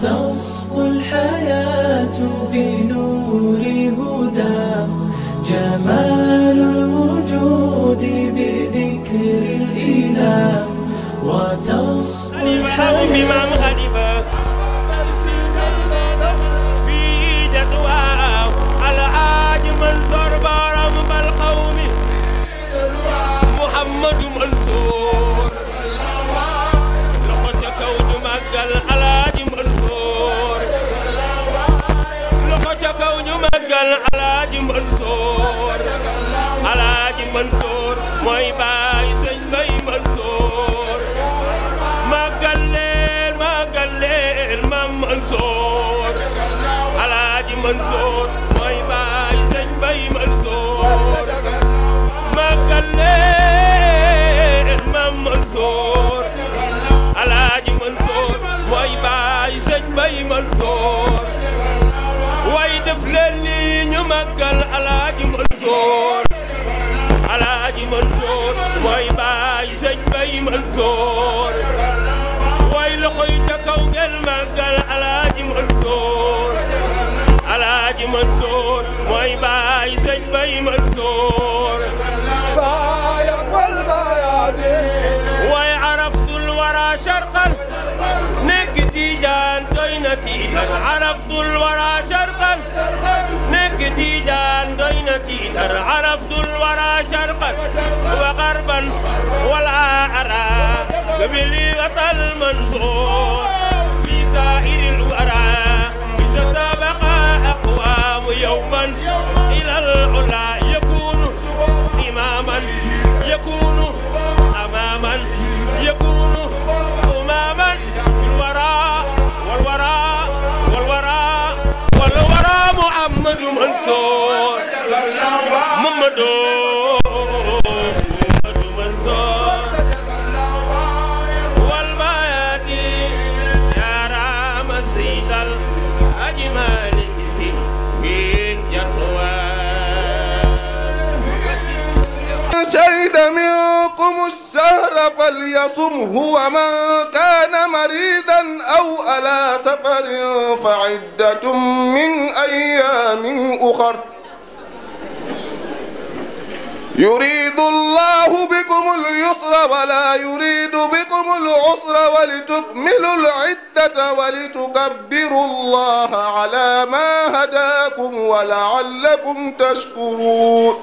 وتصفو الحياة بنور هدى جمال الوجود بذكر الإله وتصفو الحياة بمام خليفة في جدوى الحاج منصور بارم بالقوم محمد منصور لقد كون مقل الحاج منصور لقد كون مقل الحاج منصور الحاج منصور موي باي سيد باي منصور màggal leen màggal leen Maam Mansoor Alaaji Mansoor mooy baay sëñ Bay Mansoor màggal leen Maam Mansoor Alaaji Mansoor mooy baay sëñ Bay Mansoor way def leen ni ñu màggal Alaaji Mansoor Alaaji Mansoor mooy baay sëñ Bay Mansoor way loxo yi ca kaw ngeen màggal Alaaji Mansoor Alaaji Mansoor mooy baay sëñ Bay Mansoor way araftul wara sharqan nekk Tijaan doy na tiitar araftul wara sharqan nekk Tijaan doy na tiitar araftul wara sharqan wa garban wala ara قبلي وطل منصور في سائر الورى إذا سبق أقوام يوما إلى العلا يكون إماما يكون أماما يكون أماما في الورى والورى والورى والورى محمد منصور محمد منصور والبياتي يا رام السيسل أجمل نسي في جتوى شهد منكم الشهر فليصمه ومن كان مريضا أو على سفر فعدة من أيام أخر يريد الله بكم اليسر ولا يريد بكم العسر ولتكملوا العدة ولتكبروا الله على ما هداكم ولعلكم تشكرون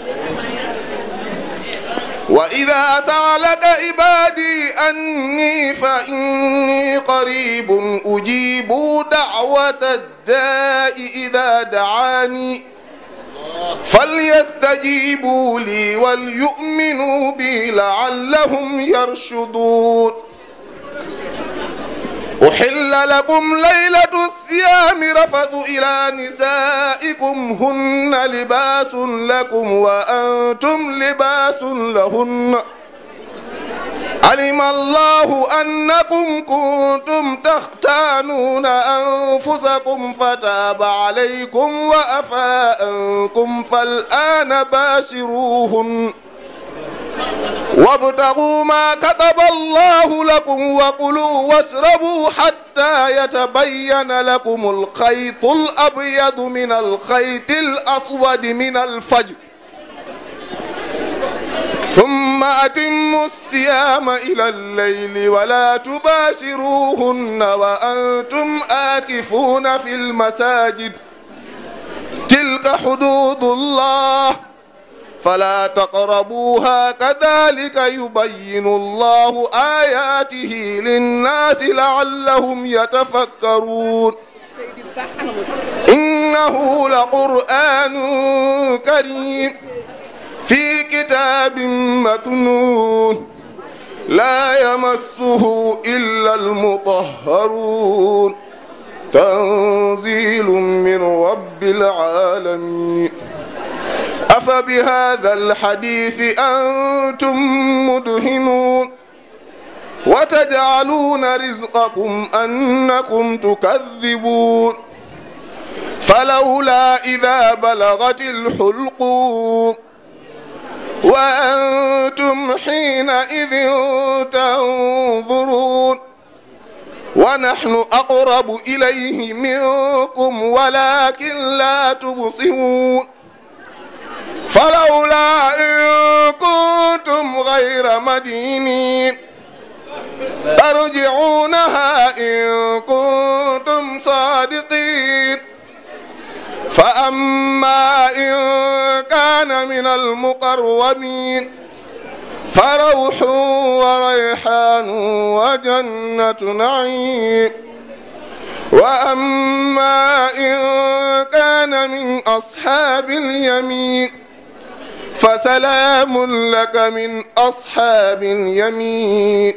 وإذا سألك عبادي أني فإني قريب أجيب دعوة الداء إذا دعاني فليستجيبوا لي وليؤمنوا بي لعلهم يرشدون أحل لكم ليلة الصيام رفث إلى نسائكم هن لباس لكم وأنتم لباس لهن علم الله أنكم كنتم تختانون أنفسكم فتاب عليكم وأفى عنكم فالآن باشروهن وابتغوا ما كتب الله لكم وكلوا واشربوا حتى يتبين لكم الخيط الأبيض من الخيط الأسود من الفجر ثم أتموا الصيام إلى الليل ولا تباشروهن وأنتم آكفون في المساجد تلك حدود الله فلا تقربوها كذلك يبين الله آياته للناس لعلهم يتفكرون إنه لقرآن كريم في كتاب مكنون لا يمسه إلا المطهرون تنزيل من رب العالمين أفبهذا الحديث أنتم مدهنون وتجعلون رزقكم أنكم تكذبون فلولا إذا بلغت الحلقوم وأنتم حينئذ تنظرون ونحن أقرب إليه منكم ولكن لا تبصرون فلولا إن كنتم غير مدينين ترجعونها إن كنتم صادقين فأما إن كان من المقربين فروح وريحان وجنة نعيم وأما إن كان من أصحاب اليمين فسلام لك من أصحاب اليمين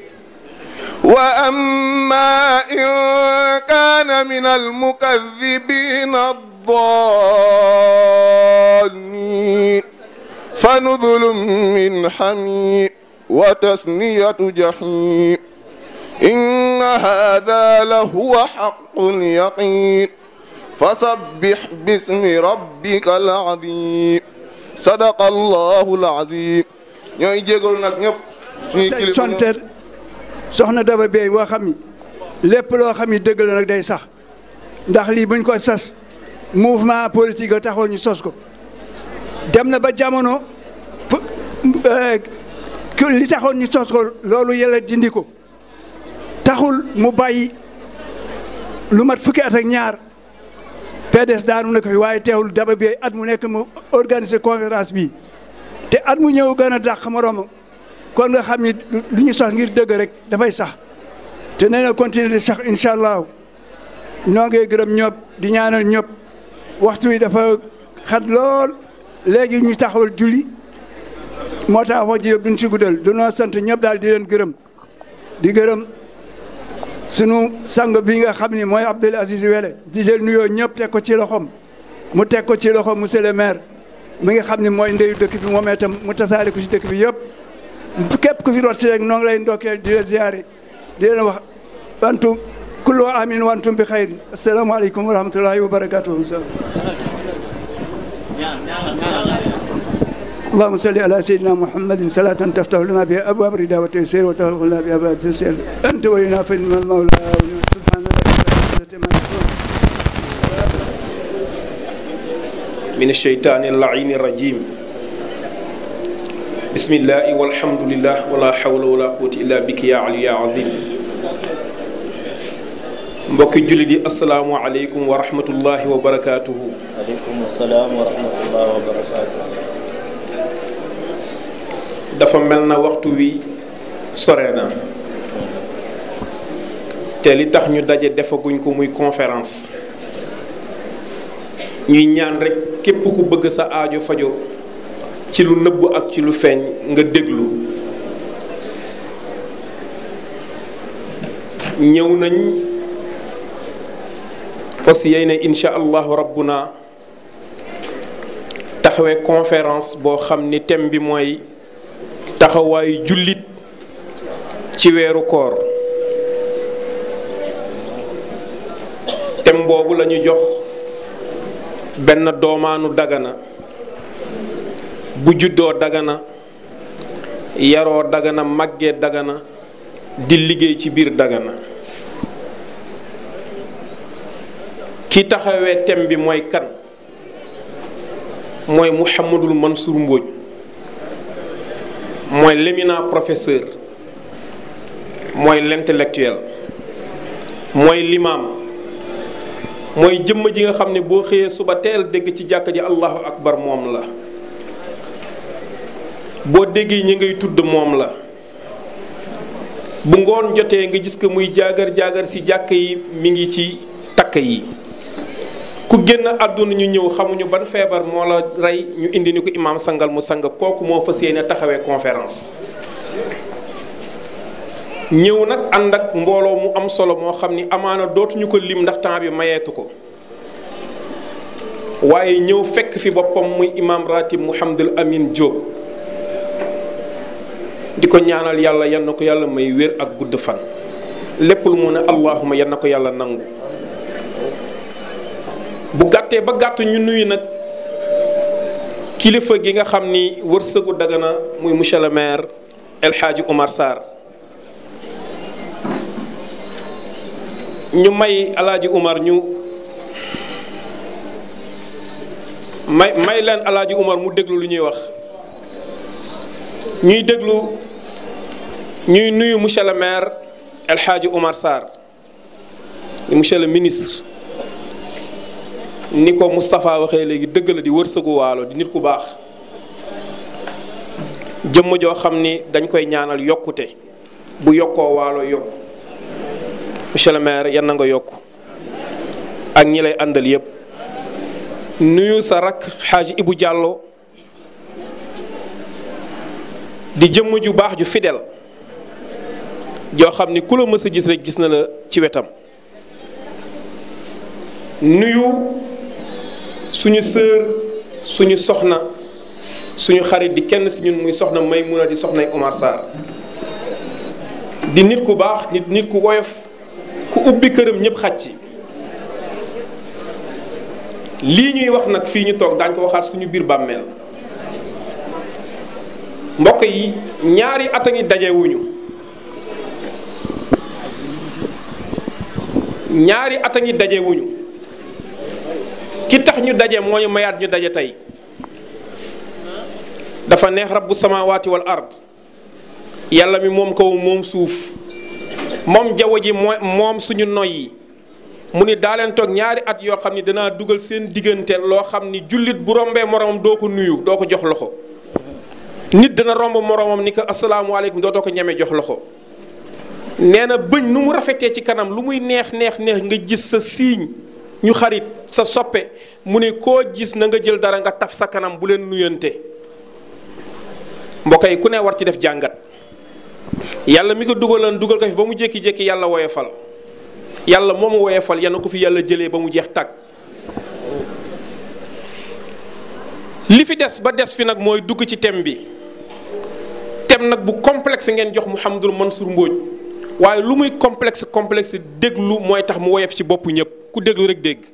وأما إن كان من المكذبين الضالين فنذل من حميم وتسنية جحيم إن هذا لهو حق اليقين فسبح باسم ربك العظيم صدق الله العظيم ñooy jégalu nag ñëpp suñuy tey kilifa sonte soxna Daba Bey boo xam ni lépp loo xam ni dëgg la nag day sax ndax lii buñ ko sas mouvement politique a taxoon ñu sos ko dem na ba jamono pu- euh, ku- li taxoon ñu sos ko loolu yàlla dindi ko taxul mu bàyyi lu mat fukki at ak ñaar PDS daanu na ko fi waaye teewul Daba Bey at mu nekk mu organiser conférence bi te at mu ñëw gën a dàq moroomam kon nga xam ni lu ñu sos ngir dëgg rek dafay sax te nee na continuer di sax incha allah noo ngi gërëm ñëpp di ñaanal ñëpp waxtu wi dafa xat lool léegi ñu taxawal julli moo tax wax ji yëpp duñ si guddal dunoo sant ñëpp daal di leen gërëm di gërëm sunu sang bi nga xam ni mooy Abdoul Aziz Wele di jël nuyoo ñëpp teg ko ci loxom mu teg ko ci loxom monsieur le maire mi nga xam ni mooy ndeyu dëkk bi moom itam mu tasaare ko ci dëkk bi yëpp képp ku fi rot si rek noo ngi lay ndokkeel di la ziare di leen wax wantum kullu amin wantum bi xayri asalaamaaleykum wa rahmatullahi wa barakatuhu اللهم صل على سيدنا محمد صلاة تفتح لنا بها أبواب الرداء والتيسير وتغلق لنا بها أبواب التيسير أنت ولينا فإن المولى سبحان الله ما يشاء من الشيطان اللعين الرجيم بسم الله والحمد لله ولا حول ولا قوة إلا بك يا علي يا عظيم mbokki jullit yi asalaamualeykum wa rahmatullahi wa barakaatuhu aleykum salaam wa rahmatullahi wa barakaatu. dafa mel na waxtu wi sore na te li tax ñu daje defaguñ ko muy conférence ñuy ñaan rekk képp ku bëgg sa aajo fajo ci lu nëbb ak ci lu feeñ nga déglu ñëw nañ fas yéene incha allahu rabbuna taxawee conférence boo xam ni thème bi mooy taxawaayu jullit ci weeru koor thème boobu la ñu jox benn doomaanu dagana bu juddoo dagana yaroo dagana màggee dagana di liggéey ci biir dagana ki taxawee thème bi mooy kan mooy Mouhamadul Mansour Mbodj mooy l'éminent professeur mooy l'intellectuel mooy l'imam mooy jëmm ji nga xam ne boo xëyee suba teel dégg ci jàkk ji allahu akbar moom la boo déggee ñi ngay tudd moom la bu ngoon jotee nga gis ko muy jaagar jaagar ci jàkk yi mi ngi ci takk yi ku génn àdduna ñu ñëw xamuñu ban feebar moo la rey ñu indi ni ko imaam sangal mu sang kooku moo fas yéene taxawee conférence ñëw nag ànd ak mbooloo mu am solo moo xam ni amaana dootuñu ko lim ndax temps bi mayeetu ko waaye ñëw fekk fi boppam muy imaam ratib Mouhamadul Amin Diop di ko ñaanal yàlla yan na ko yàlla may wér ak gudd fan lépp lu mu ne allahuma yan na ko yàlla nangu bu gàttee ba gàtt ñu nuyu nag kilifa gi nga xam ni wërsëgu Dagana muy monsieur le maire El Hadji Omar Sarr ñu may alaaji Umar ñu may may leen alaaji Umar mu déglu lu ñuy wax ñuy déglu ñuy nuyu monsieur le maire El Hadji Umar Sarr ni monsieur le ministre ni ko Moustapha waxee léegi dëgg la di wërsëgu waalo di nit ku baax jëmm joo xam ni dañ koy ñaanal yokkute bu yokkoo waalo yokku monsieur le maire yan na nga yokku ak ñi lay àndal yépp nuyu sa rakk xaaji Ibu Diallo di jëmm ju baax ju fidèle joo xam ni ku la mës a gis rek gis na la ci wetam nuyu suñu sœur suñu soxna suñu xarit di kenn si ñun muy soxna may mun a di soxnay Omar Sarr di nit ku baax nit nit ku woyof ku ubbi këram ñëpp xaj ci lii ñuy wax nag fii ñu toog daañ ko waxaat suñu biir bàmmeel mbokk yi ñaari at a ngi dajewuñu ñaari at a ngi dajewuñu ki tax ñu daje moo ñu mayaat ñu daje tey dafa neex rabbu samaawaati wal ard yàlla mi moom kaw moom suuf moom jaww ji mooy moom suñu noy yi mu ni daa leen toog ñaari at yoo xam ni danaa dugal seen diggante loo xam ni jullit bu rombee moromam doo ko nuyu doo ko jox loxo nit dana romb moromam ni ko asalaamualeykum dootoo ko ñeme jox loxo nee na bëñ nu mu rafetee ci kanam lu muy neex neex neex nga gis sa siiñ ñu xarit sa soppe mu ne koo gis na nga jël dara nga taf sa kanam bu leen nuyante mbokk yi ku ne war ci def jàngat yàlla mi ko dugaloon dugal ko fi ba mu jékki-jékki yàlla woyofal yàlla moomu woyofal yana ko fi yàlla jëlee ba mu jeex tàgg li fi des ba des fi nag mooy dugg ci thème bi thème nag bu complexe ngeen jox Mouhamadul Mansour Mbodj waaye lu muy complexe complexe déglu mooy tax mu woyof ci boppu ñëpp ku déglu rek dégg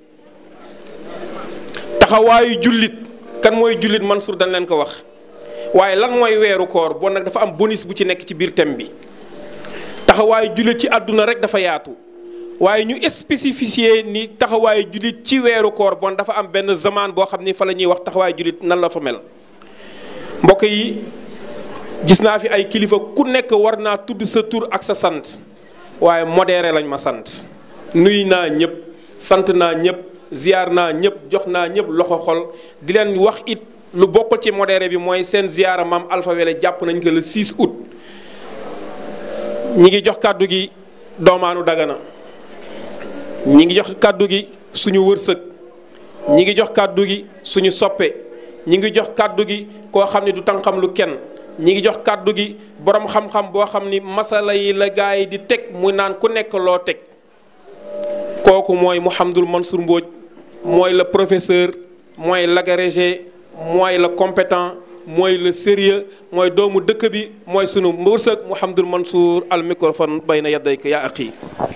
taxawaayu jullit kan mooy jullit Mansour dañ leen ko wax waaye lan mooy weeru koor bon nag dafa am bonus bu ci nekk ci biir thème bi taxawaayu jullit ci àdduna rek dafa yaatu waaye ñu spécifié ni taxawaayu jullit ci weeru koor bon dafa am benn zaman boo xam ni fa la ñuy wax taxawaayu jullit nan la fa mel mbokk yi gis naa fi ay kilifa ku nekk war naa tudd sa tur ak sa sant waaye modéré lañ ma sant nuy naa ñëpp sant naa ñëpp ziar naa ñëpp jox naa ñëpp loxo xol di leen wax it lu bokkul ci modéré bi mooy seen ziara maam Alpha Wele jàpp nañ ko le 6 août ñi ngi jox kàddu gi doomaanu Dagana ñi ngi jox kàddu gi suñu wërsëg ñi ngi jox kàddu gi suñu soppe ñi ngi jox kàddu gi koo xam ne du tànqam lu kenn ñi ngi jox kàddu gi borom xam-xam boo xam ni masala yi la gaa yi di teg mu naan ku nekk loo teg kooku mooy Mouhamadul Mansour Mbodj mooy le professeur mooy l'agrégé mooy le compétent mooy le sérieux mooy doomu dëkk bi mooy sunu wërsëg Mouhamadul Mansour al microphone bayna yadayka yaa axi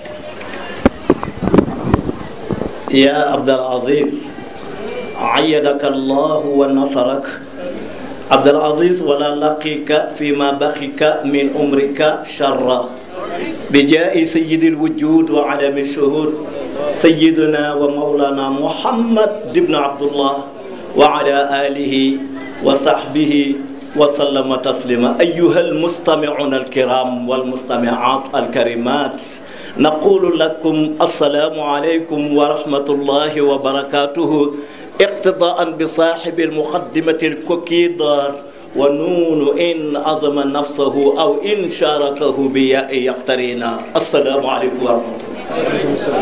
يا عبد العزيز عيدك الله ونصرك عبد العزيز ولا لقيك فيما بقيك من عمرك شرا بجاء سيد الوجود وعدم الشهود سيدنا ومولانا محمد بن عبد الله وعلى آله وصحبه وسلم تسليما أيها المستمعون الكرام والمستمعات الكريمات نقول لكم السلام عليكم ورحمة الله وبركاته اقتضاء بصاحب المقدمة الكوكيدار ونون إن عظم نفسه أو إن شاركه بياء يقترينا السلام عليكم ورحمة الله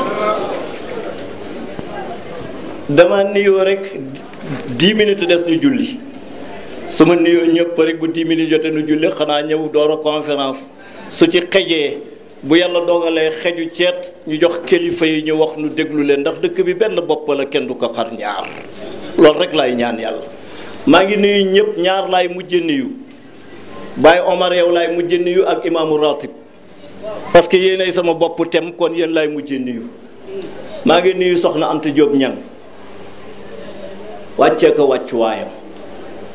dama nuyoo rek 10 minutes des ñu julli su ma nuyoo ñëpp rek bu 10 minutes jotee nu julli xanaa ñëw door a conférence su ci xejee bu yàlla dogalee xeju ceet ñu jox kilifa yi ñu wax nu déglu leen ndax dëkk bi benn bopp la kenn du ko xar ñaar loolu rek laay ñaan yàlla maa ngi nuyu ñëpp ñaar laay mujje nuyu Baye Omar yow laay mujje nuyu ak imaamu ratib parce que yéenay sama bopp tem kon yéen laay mujje nuyu maa ngi nuyu soxna Anta Diop ñang wàccee ko wàccuwaayam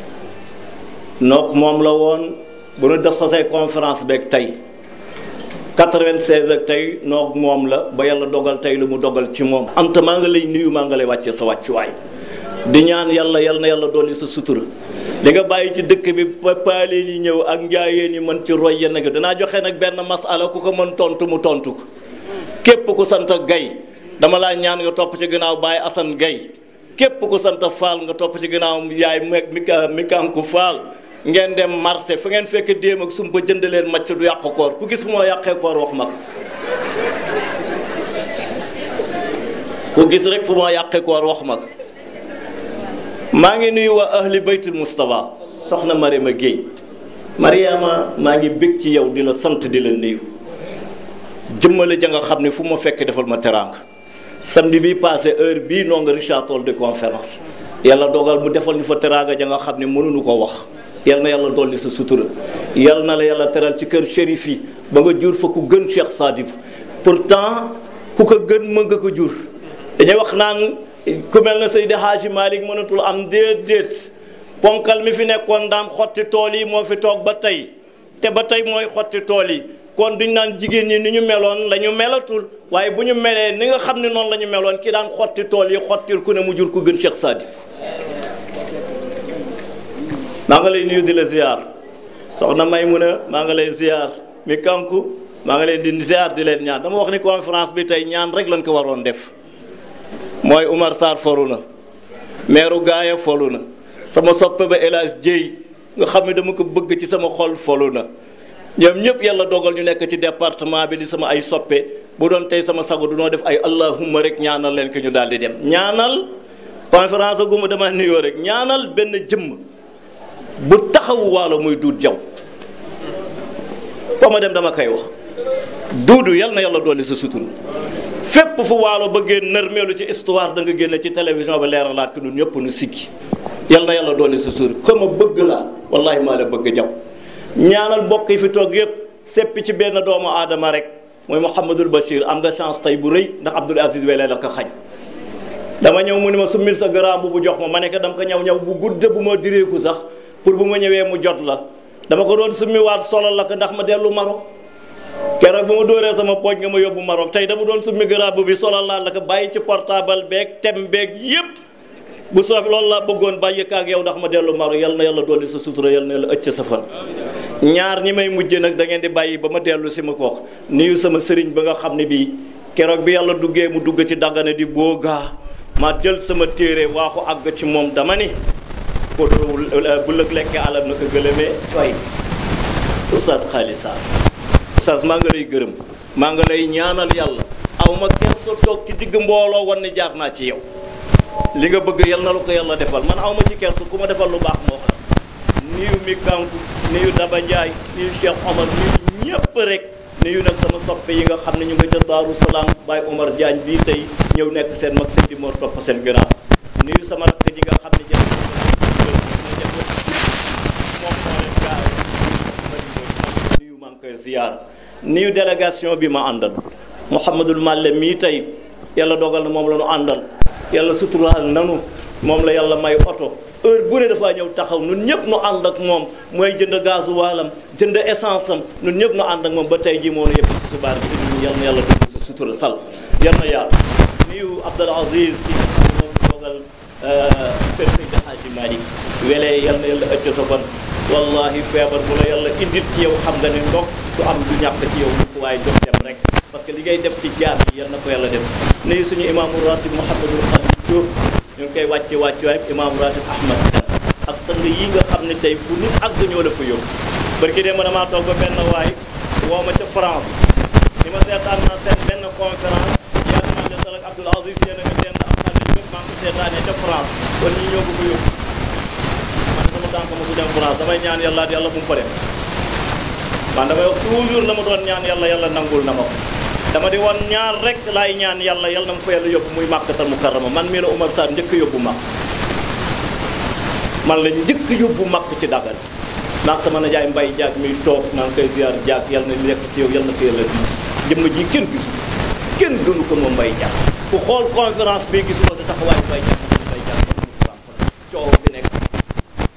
nook moom la woon bu nu def sosee conférence beeg tey 96 ak tey noog moom la ba yàlla dogal tey lu mu dogal ci moom anta maa nga lay nuyu maa nga lay wàccee sa wàccuwaay di ñaan yàlla yal na yàlla dolli sa sutura li nga bàyyi ci dëkk bi paaleen yi ñëw ak njaayeen yi mën ci roy yenn gi danaa joxe nag benn masala ku ko mën tontu mu tontu ko képp ku sant gay dama laa ñaan nga topp ci gannaaw Baye Assane Gay képp ku sant Fall nga topp ci gannaaw yaay mi mi kanku Fall ngeen dem marché fu ngeen fekk déem ak sumba jënd leen macc du yàq koor ku gis fu moo yàqee koor wax ma ko ku gis rek fu moo yàqee koor wax ma ko maa ngi nuyu waa ahli baytul Moustapha soxna Mariama Guèye Mariama maa ngi bég ci yow di la sant di la nuyu jëmmale ja nga xam ne fu ma fekk defal ma teraanga samedi bi passé heure bii noo nga Richard Toll de conférence yàlla dogal mu defal ñu fa teraanga ja nga xam ne mënuñu ko wax yal na yàlla dolli sa sutura yal na la yàlla teral ci kër shérif yi ba nga jur fa ku gën Cheikh Sadib pourtant ku ko gën mën nga ko jur dañuy wax naan ku mel na Seydi Hadji Malick mënatul am déet déet ponkal mi fi nekkoon daan xotti tool yi moo fi toog ba tey te ba tey mooy xotti tool yi kon duñ naan jigéen ñi ni ñu meloon la ñu melatul waaye bu ñu melee ni nga xam ne noonu la ñu meloon ki daan xotti tool yi xottil ku ne mu jur ku gën Cheikh Sadib maa nga lay nuyu di la ziar soxna Maymuna maa nga lay ziar mi kanku maa nga leen di ziar di leen ñaan dama wax ni conférence bi tey ñaan rek lañ ko waroon def mooy Umar Sarr foru na meeru gaaya folu na sama soppe ba El Hadj Dieye nga xam ne dama ko bëgg ci sama xol folu na ñoom ñëpp yàlla dogal ñu nekk ci département bi di sama ay soppe bu doon tey sama sago du noo def ay allahumma rek ñaanal leen ki ñu daal di dem ñaanal conférence guma dama nuyoo rek ñaanal benn jëmm bu taxawu waalo muy duut jaw fa ma dem dama koy wax duudu yal na yàlla dolli sa sutur fépp fu waalo bëggee nërmeelu ci histoire da nga génne ci télévision ba leeralaat ko ñun ñëpp nu sikki yal na yàlla dolli sa sutur ko ma bëgg laa wallahi maa la bëgg jaw ñaanal mbokk yi fi toog yëpp seppi ci benn doomu aadama rek mooy Mouhamadul Bachir am nga chance tey bu rëy ndax Abdoul Aziz Wele la ko xañ dama ñëw mu ni ma summil sa garaam bu bu jox ma ma nekk dama ko ñaw ñaw bu gudd bu ma direeku sax pour bu ma ñëwee mu jot la dama ko doon summi waat solal la ko ndax ma dellu Maroc keroog ba ma dóoree sama pooj nga ma yóbbu Maroc tey dama doon summi garaam bi solal laa la ko bàyyi ci portable beeg tem beeg yëpp bu soob loolu laa bëggoon bàyyi ko ak yow ndax ma dellu Maroc yal na yàlla dolli sa sutura yal na yàlla ëcc sa fan ñaar ñi may mujje nag da ngeen di bàyyi ba ma dellu si ma ko wax nuyu sama sëriñ ba nga xam ne bii keroog bi yàlla duggee mu dugg ci daggane di boogaa ma jël sama téere waa ko àgg ci moom dama ni ko bu lëg lekkee alam na ko gëlëmee fay oustaz Xaalis Sarr oustaz maa nga lay gërëm maa nga lay ñaanal yàlla aw ma kenn sa toog ci digg mbooloo wan ni jaar naa ci yow li nga bëgg yal na la ko yàlla defal man aw ma ci kersu ku ma defal lu baax moo xam nuyu mi kanku nuyu Daba Ndiaye nuyu Cheikh Omar nuyu ñëpp rek nuyu nag sama soppe yi nga xam ne ñu nga ca Daaru Salaam Baye Omar Diagne bii tey ñëw nekk seen mag seen di moo topp seen gannaaw nuyu sama rakk ji nga xam ne jël moom moo leen gaaw nuyu maa ngi koy ziar nuyu délégation bi ma àndal Mouhamadul Malle mii tey yàlla dogal na moom la ñu àndal yàlla suturaal nanu moom la yàlla may oto heure bu ne dafaa ñëw taxaw ñun ñëpp nu ànd ak moom mooy jënd gazu waalam jënd essence am ñun ñëpp nu ànd ak moom ba tey ji moo nu yëpp ci subaar bi indi yal na yàlla dugg sa sutura sal yal na yaatu nuyu Abdul Aziz ki nga xam ne moom toogal kër Seydi Hadji Malick welee yal na yàlla ëcc sa fan wallahi feebar bu la yàlla indil ci yow xam nga ne ndox du am du ñàkk ci yow mukk waaye jox dem rek parce que li ngay def ci jaar yi yal na ko yàlla def nuyu suñu imaamu ratib Mouhamadul Khalil Diop ñu ngi koy wàcce wàcce waay imaamu ratib Ahmad ak sang yi nga xam ne tey fu nit àgg ñoo la fa yóbbu barki dee ma damaa toog ba benn waay woo ma ca France ni ma seetaan naa seen benn conférence yaa ngi naan leen ak Abdoul Aziz yéen a nga dend ak xale yëpp maa ngi ko seetaanee ca France kon ñi ñoo ko fa yóbbu man sama tànk ma su dem France damay ñaan yàlla at yàlla bu mu fa dem man damay wax toujours la ma doon ñaan yàlla yàlla nangul na ma ko dama di woon ñaar rek laay ñaan yàlla yàlla na ma fa yàlla yóbbu muy màkkatal mukarrama man mii la Oumar Sarr njëkk yóbbu màkk man la njëkk yóbbu màkk ci dagal ndax sama najaay mbay jaag mi toog maa ngi koy ziar jaag yàlla na nekk ci yow yàlla na ko yàlla di jëmm ji kenn gisu kenn gënu ko moom mbay jaag ku xool conférence bi gisuma sa taxawaay mbay jaag mbay jaag coow bi nekk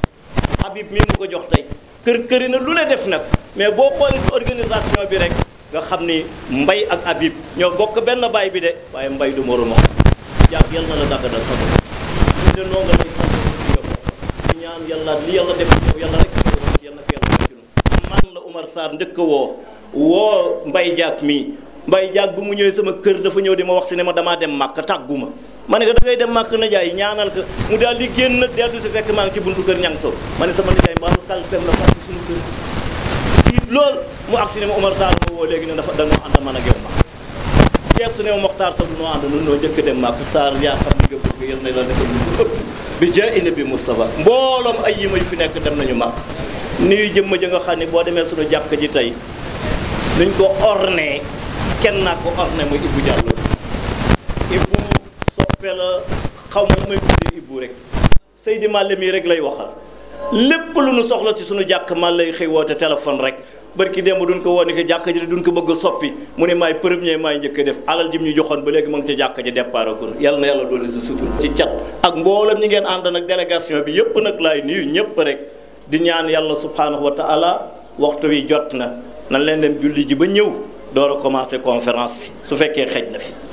Habib mi mu ko jox tey kër këri na lu ne def nag mais boo xoolee ci organisation bi rek nga xam ni mbay ak Habib ñoo bokk benn baay bi de waaye mbay du moromam jàpp yal na la daggadal sa bopp ñu de noo nga lay sant yow di ñaan yàlla li yàlla def ci yow yàlla rek ko woon ci yàlla ko yàlla def ci ñun man la Umar Sarr njëkk a woo woo mbay jaag mii mbay jaag bu mu ñëwee sama kër dafa ñëw di ma wax si ne ma damaa dem màkk tàggu ma ma ne ko da ngay dem màkk na jaay ñaanal ko mu daal di génn dellu si fekk maa ngi ci buntu kër ñang sow ma ne sama nijaay mbaalu kalpem la fàtte suñu kër tiit lool mu ak si ne ma Umar Sarr ma woo léegi ne dafa dañoo ànd man ak yow ma jeex su ne ma Moxtaar sax du noo ànd nun noo njëkk dem màkk Sarr yaa xam ni nga bëgg yal na la defal lu ëpp bi jaa ina bi Moustapha mbooloom ay yima yu fi nekk dem nañu màkk nuyu jëmm ja nga xam ne boo demee suñu jàkk ji tey nuñ ko orné kenn naa ko orné muy Ibou Diallo Ibou soppe la xaw ma may tuddee Ibou rek Seydi Malle mii rek lay waxal lépp lu nu soxla ci suñu jàkk man lay xëy woote téléphone rek barki démb duñ ko woo ni ko jàkk ji duñ ko bëgg a soppi mu ne maay premier maay njëkk a def alal jim ñu joxoon ba léegi mu ngi ci jàkk ji départ ko yàlla na yàlla doole sa sutur ci cat ak mboolam ñi ngeen ànd nag délégation bi yëpp nag laay nuyu ñëpp rek di ñaan yàlla subhanahu wa taala waxtu wi jot na nan leen dem julli ji ba ñëw door a commencé conférence bi su fekkee xej na fi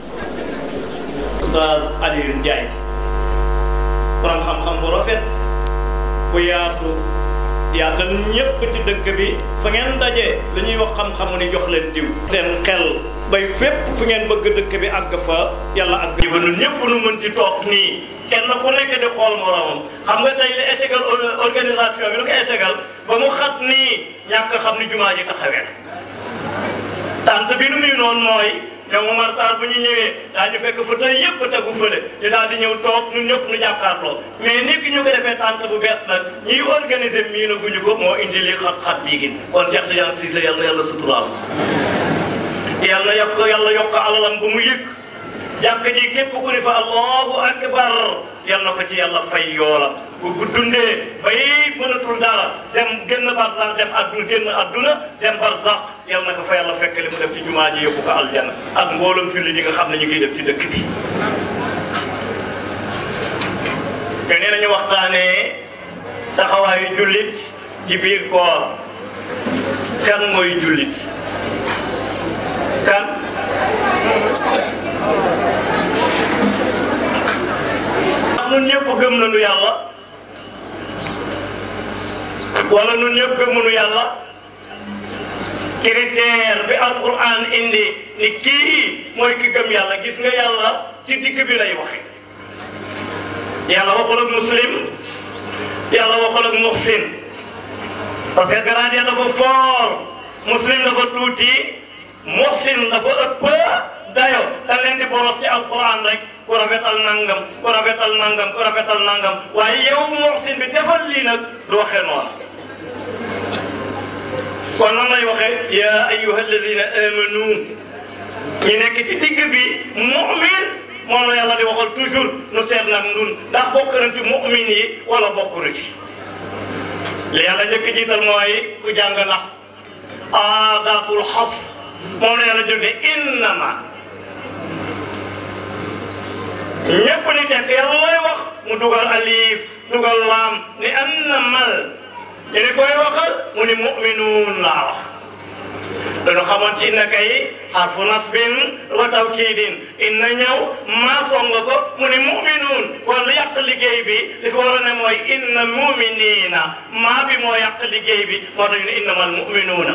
Oustaz Alioune Ndiaye borom xam-xam bu rafet bu yaatu yaatal ñépp ci dëkk bi fa ngeen daje li ñuy wax xam-xamu ni jox leen diw seen xel bay fépp fu ngeen bëgg dëkk bi àgg fa yàlla àgg ba ñun ñëpp nu mën ci toog nii kenn ku nekk di xool moromam xam nga tey li échegal organisation bi lu ko échegal ba mu xat nii ñàkk xam ni jumaa ji taxawee tant bi nu muy noonu mooy ñoom Omar Sarr bu ñu ñëwee daañu fekk fa tey yëpp tegu fële ñu daal di ñëw toog ñun ñëpp ñu jàkkaarloo mais ni ki ñu ko defee tant bu bees nag ñiy organiser mii na guñu ko moo indi li xat-xat bii gi kon Cheikh Tidiane Cissé yàlla yàlla suturaal yàlla yokk yàlla yokk alalam bu mu yëg jàkk ji képp ku ni fa allahu akbar yal na ko ci yàlla fay yoola bu bu dundee bay mënatul dara dem génn barzaq dem adduna génn adduna dem barzaq yal na ko fa yàlla fekk li mu def ci jumaa ji yóbbu ko aljana ak mboolem julli ñi nga xam ne ñu ngi def ci dëkk bi te nee nañu waxtaanee taxawaayu jullit ci biir koor kan mooy jullit kan nun ñëpp gëm nañu yàlla wala nun ñëpp gëmuñu yàlla critère bi alquran indi ni kii mooy ki gëm yàlla gis nga yàlla ci digg bi lay waxe yàlla waxul ak muslim yàlla waxul ak muhsin parce que grade ya dafa fort muslim dafa tuuti muhsin dafa ëpp dayo da leen di boros ci alquran rek ku rafetal nangam ku rafetal nangam ku rafetal nangam waaye yow muhsin bi defal lii nag du waxee noonu kon nan lay waxee ya ayyuha alladina amanu ñi nekk ci digg bi mu'min moom la yàlla di waxal toujours nu seet nag ndun ndax bokk na ci mu'min yi wala bokk na ci li yàlla njëkk jiital mooy ku jàng nax aadatul xas moom la yàlla jóge innama ñëpp ni tekk yàlla lay wax mu dugal alif dugal laam ni annamal ñu ni koy waxal mu ni mu'minuun laa wax dañu xamoon ci inna kay xarfu nasbin wa tawkiidin inna ñëw maa songa ko mu ni mu'minuun kon lu yàq liggéey bi li fi war a ne mooy inna mu'miniina maa bi moo yàq liggéey bi moo tax ñu ne innamal mu'minuuna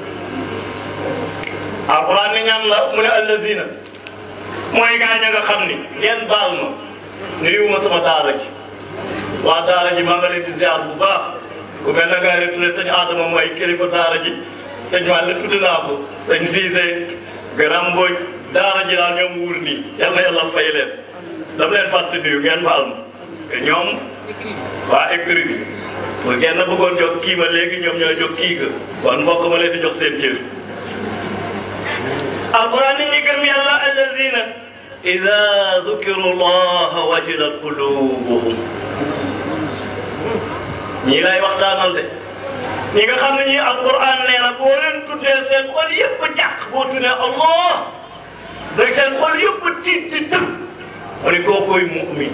alquran ni ñan la mu ne allazina mooy gaañ a nga xam ni ngeen baal ma nuyuwuma sama daara ji waa daara ji maa nga leen di ziar bu baax ku mel na ngaari tudde sëñ Adama mooy kilifa daara ji sëñ Wàlle tudd naa ko sëñ Cissé Garam Mbodj daara ji daal ñoom wuur nii yal na yàlla fay leen dama leen fàtte nuyu ngeen baal ma te ñoom waa écrit bi pour kenn bëggoon jox kii ma léegi ñoom ñoo jox kii ga kon mbokk ma leen di jox seen cër alquran ni ñi gëm yàlla alladina ida zukiru llaha wajilat qulubuhum ñii lay waxtaanal de ñi nga xam ne ñii alquran nee na boo leen tuddee seen xol yëpp jàq boo tuddee allah rek seen xol yëpp tiit di tëb mu ne kookoy mu'min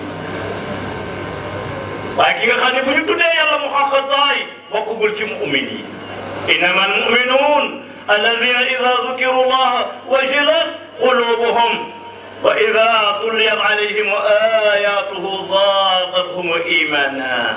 waaye ki nga xam ne bu ñu tuddee yàlla mu xaqataay bokkugul ci mu'min yi innama almuminuun الذين إذا ذكروا الله وجلت قلوبهم وإذا تليت عليهم آياته ضاقتهم إيمانا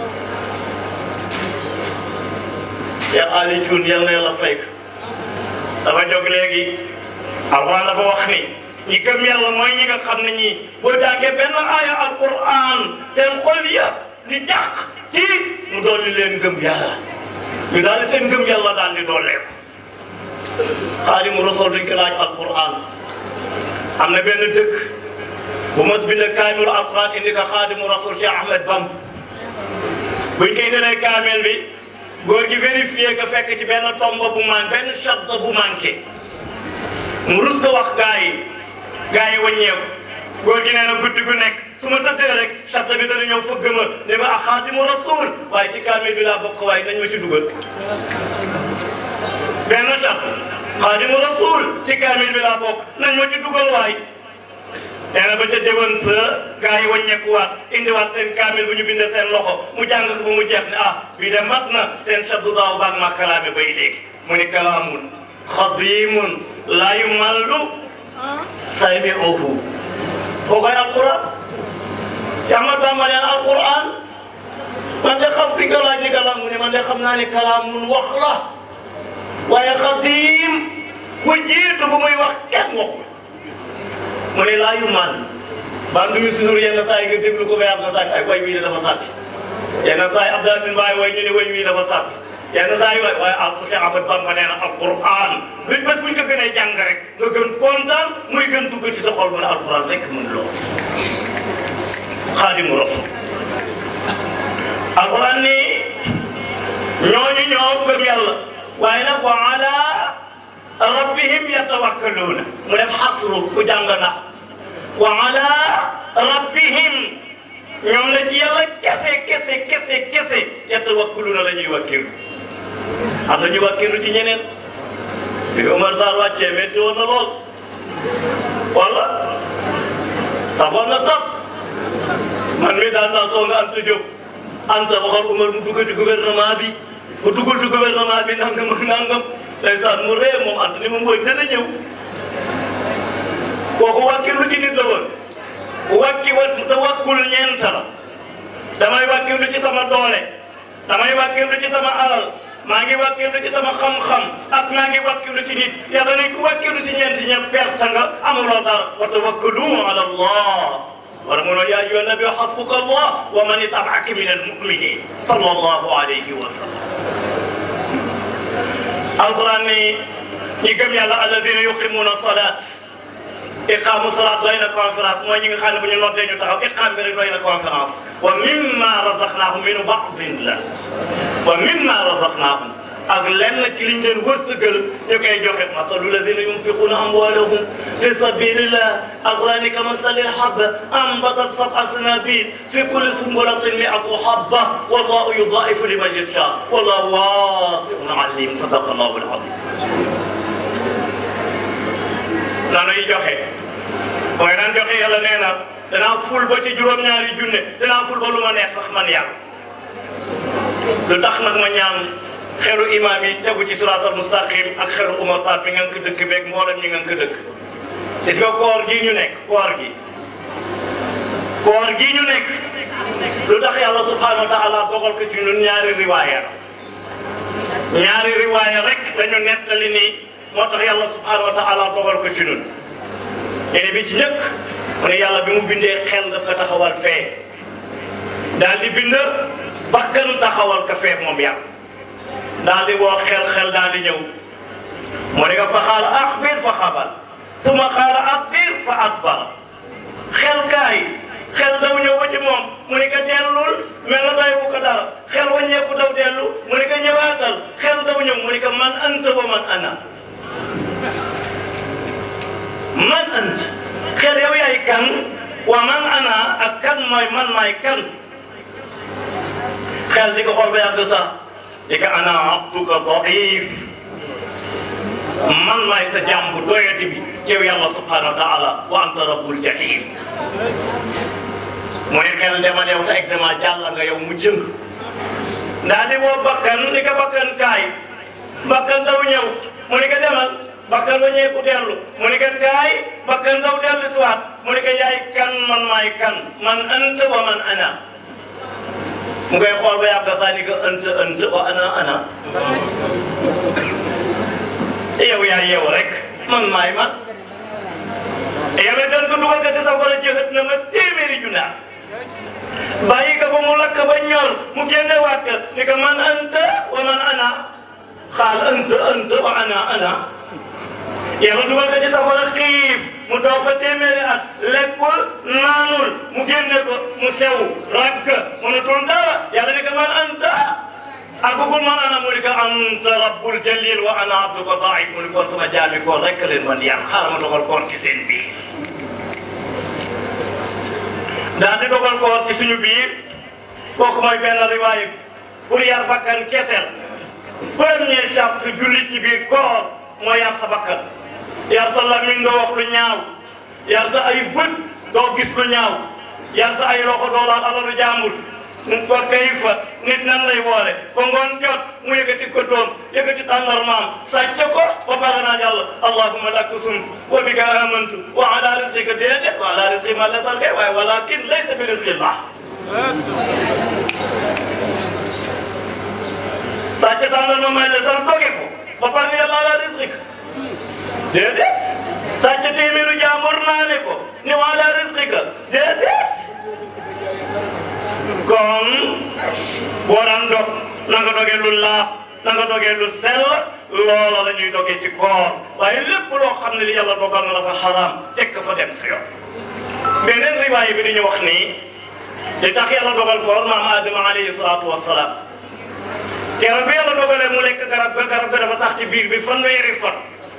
يا علي جون يلا يلا فيك dafa jóg léegi alquran dafa wax ni ñi gëm yàlla mooy ñi nga xam ne ñi boo jàngee benn aaya alquran seen xol ya di jàq ci mu dolli leen gëm yàlla ñu daal di seen gëm yàlla daal di dooleeku xaadimu rasul duñ ko laaj alquran am na benn dëkk bu mos bind kaamilu alquran indi ko xaadimu rasul Cheikh Ahmed Bamb buñ koy delee kaamil bi góor gi vérifié que fekk ci benn tombo bu man benn shadda bu manqué mu rus ko wax gaa yi gaa yi wàññeeku góor gi nee na guddi gu nekk su ma tëddee rek shadda bi dana ñëw fëgg ma ne ma ak xaadimu rasul waaye ci kaamil bi laa bokk waaye dañ ma ci dugal benn shadda xaadimu rasul ci kaamil bi laa bokk nañ ma ci dugal waay nee na ba ca déwén sa gaa yi wàññeekuwaat indiwaat seen kaamil bu ñu bindee seen loxo mu jàng ko ba mu jeex ne ah bii de mat na seen sabdu daaw baag ma kalaame bay léegi mu ni kalaamun xadimun laa yumallu sami'uhu koo koy alquran ci Ahmad Bamba neen alquran man de xam fi nga laaj ni kalaam mu ne man de xam naa ne kalaamun wax la waaye xadim bu jiitu bu muy wax kenn waxul mu ne laa yu man ban du ñu toujours yenn saa yi nga déglu ko ba yàgg na sàkk ay way wii dafa sàkk yenn saa yi Abdoulaye Mbaye way ñu ne way wii dafa sàkk yenn saa yi waay waaye al Cheikh Ahmad Bamba nee na alquran luñ bés buñ ko gënee jàng rek nga gën kontaan muy gën dugg ci sa xol mu ne alquran rek mun loo xaadimu rasul alquran ni ñooñu ñoo gëm yàlla waaye nag wa ala rabbihim yatawakkaluuna mu def xasru ku jàng na wa ala rabbihim ñoom la ci yàlla kese kese kese kese yatawakkaluuna la ñuy wakkilu am na ñu wakkilu ci ñeneen bi Omar Sarr wàccee métti woon na lool wala safoon na sab man mi daan naa soo nga Anta Diop Anta waxal Omar mu dugg ci gouvernement bi mu duggul ci gouvernement bi nangam ak nangam ndeysaan mu ree moom Anta ni mu mbooy dana ñëw kooku wàkkilu ci nit la woon wàkki wa tawakkul ñeent la damay wàkkilu ci sama doole damay wàkkilu ci sama alal maa ngi wàkkilu ci sama xam-xam ak maa ngi wàkkilu ci nit yàlla ne ku wàkkilu ci ñeent si ñëpp perte nga amuloo dara wa tawakkalu ala allah wala mu ne yaa ayyuha nabi hasbuka allah wa man ittabaaka min almuminin sallallahu alayhi wa sallam alquran ni ñi gëm yàlla alladina yuqimuna salat iqaamu salat doy na conférence mooy ñi nga xam ne bu ñu noddee ñu taxaw iqaam bi rek doy na conférence wa mimma razaqnahum min ba'din la wa mimma razaqnahum ak lenn ci liñ leen wërsëgal ñu koy joxe masalu ladina yunfiquna amwalahum fi sabilillah alqurani kamasali habba ambatat sab'a sanabil fi kulli sumbulatin mi'atu habba wallahu yudaifu liman yasha wallahu wasi'un alim sadaqa allahu alazim nanuy joxe mooy naan joxe yàlla nee na danaa ful ba ci juróom-ñaari junne danaa ful ba lu ma neex sax man yàlla lu tax nag ma ñaan xelu imaam yi tegu ci siraatal mustaqim ak xelu Umar Sarr mi ngeen ko dëkk beeg mboolem ñi ngeen ko dëkk gis nga koor gii ñu nekk koor gi koor gii ñu nekk lu tax yàlla subhanahu wa taala dogal ko ci ñun ñaari riwaaya ñaari riwaaya rek dañu nettali ni moo tax yàlla subhanahu wa taala dogal ko ci ñun ñene bi ci njëkk mu ne yàlla bi mu bindee xel daf ko taxawal fee daal di bind bakkan taxawal ko fee moom yàlla daal di woo xel xel daal di ñëw mu ne ko fa xaala axbir fa xabal suma xaala axbir fa akbar xel kaay xel daw ñëw ba ci moom mu ne ko dellul mel na day wu ko dara xel wàññeeku daw dellu mu ne ko ñëwaatal xel daw ñëw mu ne ko man anta wa man ana man ant xel yow yaay kan wa man ana ak kan mooy man maay kan xel di ko xool ba yàgg sax di ko ana abduka daif man maay sa jàmm bu doyati bi yow yàlla subhanahu wa taala wa anta rabbul jahim mu ne xel demal yow sa examen jàll nga yow mu jëng ndaa di woo bakkan ni ko bakkan kaay bakkan daw ñëw mu ni ko demal bakkan ba ñeeku dellu mu ni ko kaay bakkan daw dellu si waat mu ni ko yaay kan man maay kan man anta wa man ana mu koy xool ba yàgg saa ni ko anta anta wa ana ana yow yaa yeewu rek man maay man yàlla dañ ko dugal ko si safara jëxët na ma téeméeri junna bàyyi ko ba mu lakk ba ñor mu génne waat ko ni ko man anta wa man ana xaal anta anta wa ana ana yàlla dugal ko ci safara xiif mu doog fa téeméeri at lekkul naanul mu génne ko mu sew ragg mënatul dara yàlla ni ko man anta akugul man ana mu ni ko anta rabbul jalil wa ana abduka daif mu ni ko sama jaami ko rek leen man yàq xaaral ma dogal koor ci seen biir daal di dogal koor ci suñu biir kooku mooy benn riwaay pour yar bakkan kesel premier charte jullit ci biir koor mooy yar sa bakkan yar sa lamiñ doo wax lu ñaaw yar sa ay bët doo gis lu ñaaw yar sa ay loxo doo laal alalu jaamul ko kayfa nit nan lay woole ba ngoon jot mu yëkkati ko doom yëkkati tàndarmaam sàcc ko ba pare naan yàlla allahumma laka sumtu wa bika amantu wa ala rizqika déedéet wa ala rizqi ma lasal kay waaye walakin laysa bi rizqillah sàcc tàndarma may lasal doge ko ba pare yàlla ala rizqika déedéet sàcc téeméeru jaambur naane ko ni wa ala rizqika déedéet kon boo daan dog na nga dogee lu laab na nga dogee lu sell loola la ñuy dogee ci koor waaye lépp loo xam ne li yàlla dogal na dafa xaraam tekk fa dem sa yoon beneen riwaay bi di ñu wax nii li tax yàlla dogal koor maam Adama alayhi salaatu wassalaam keroog bi yàlla dogalee mu lekk garab ga garab ga dafa sax ci biir bi fanweeri fan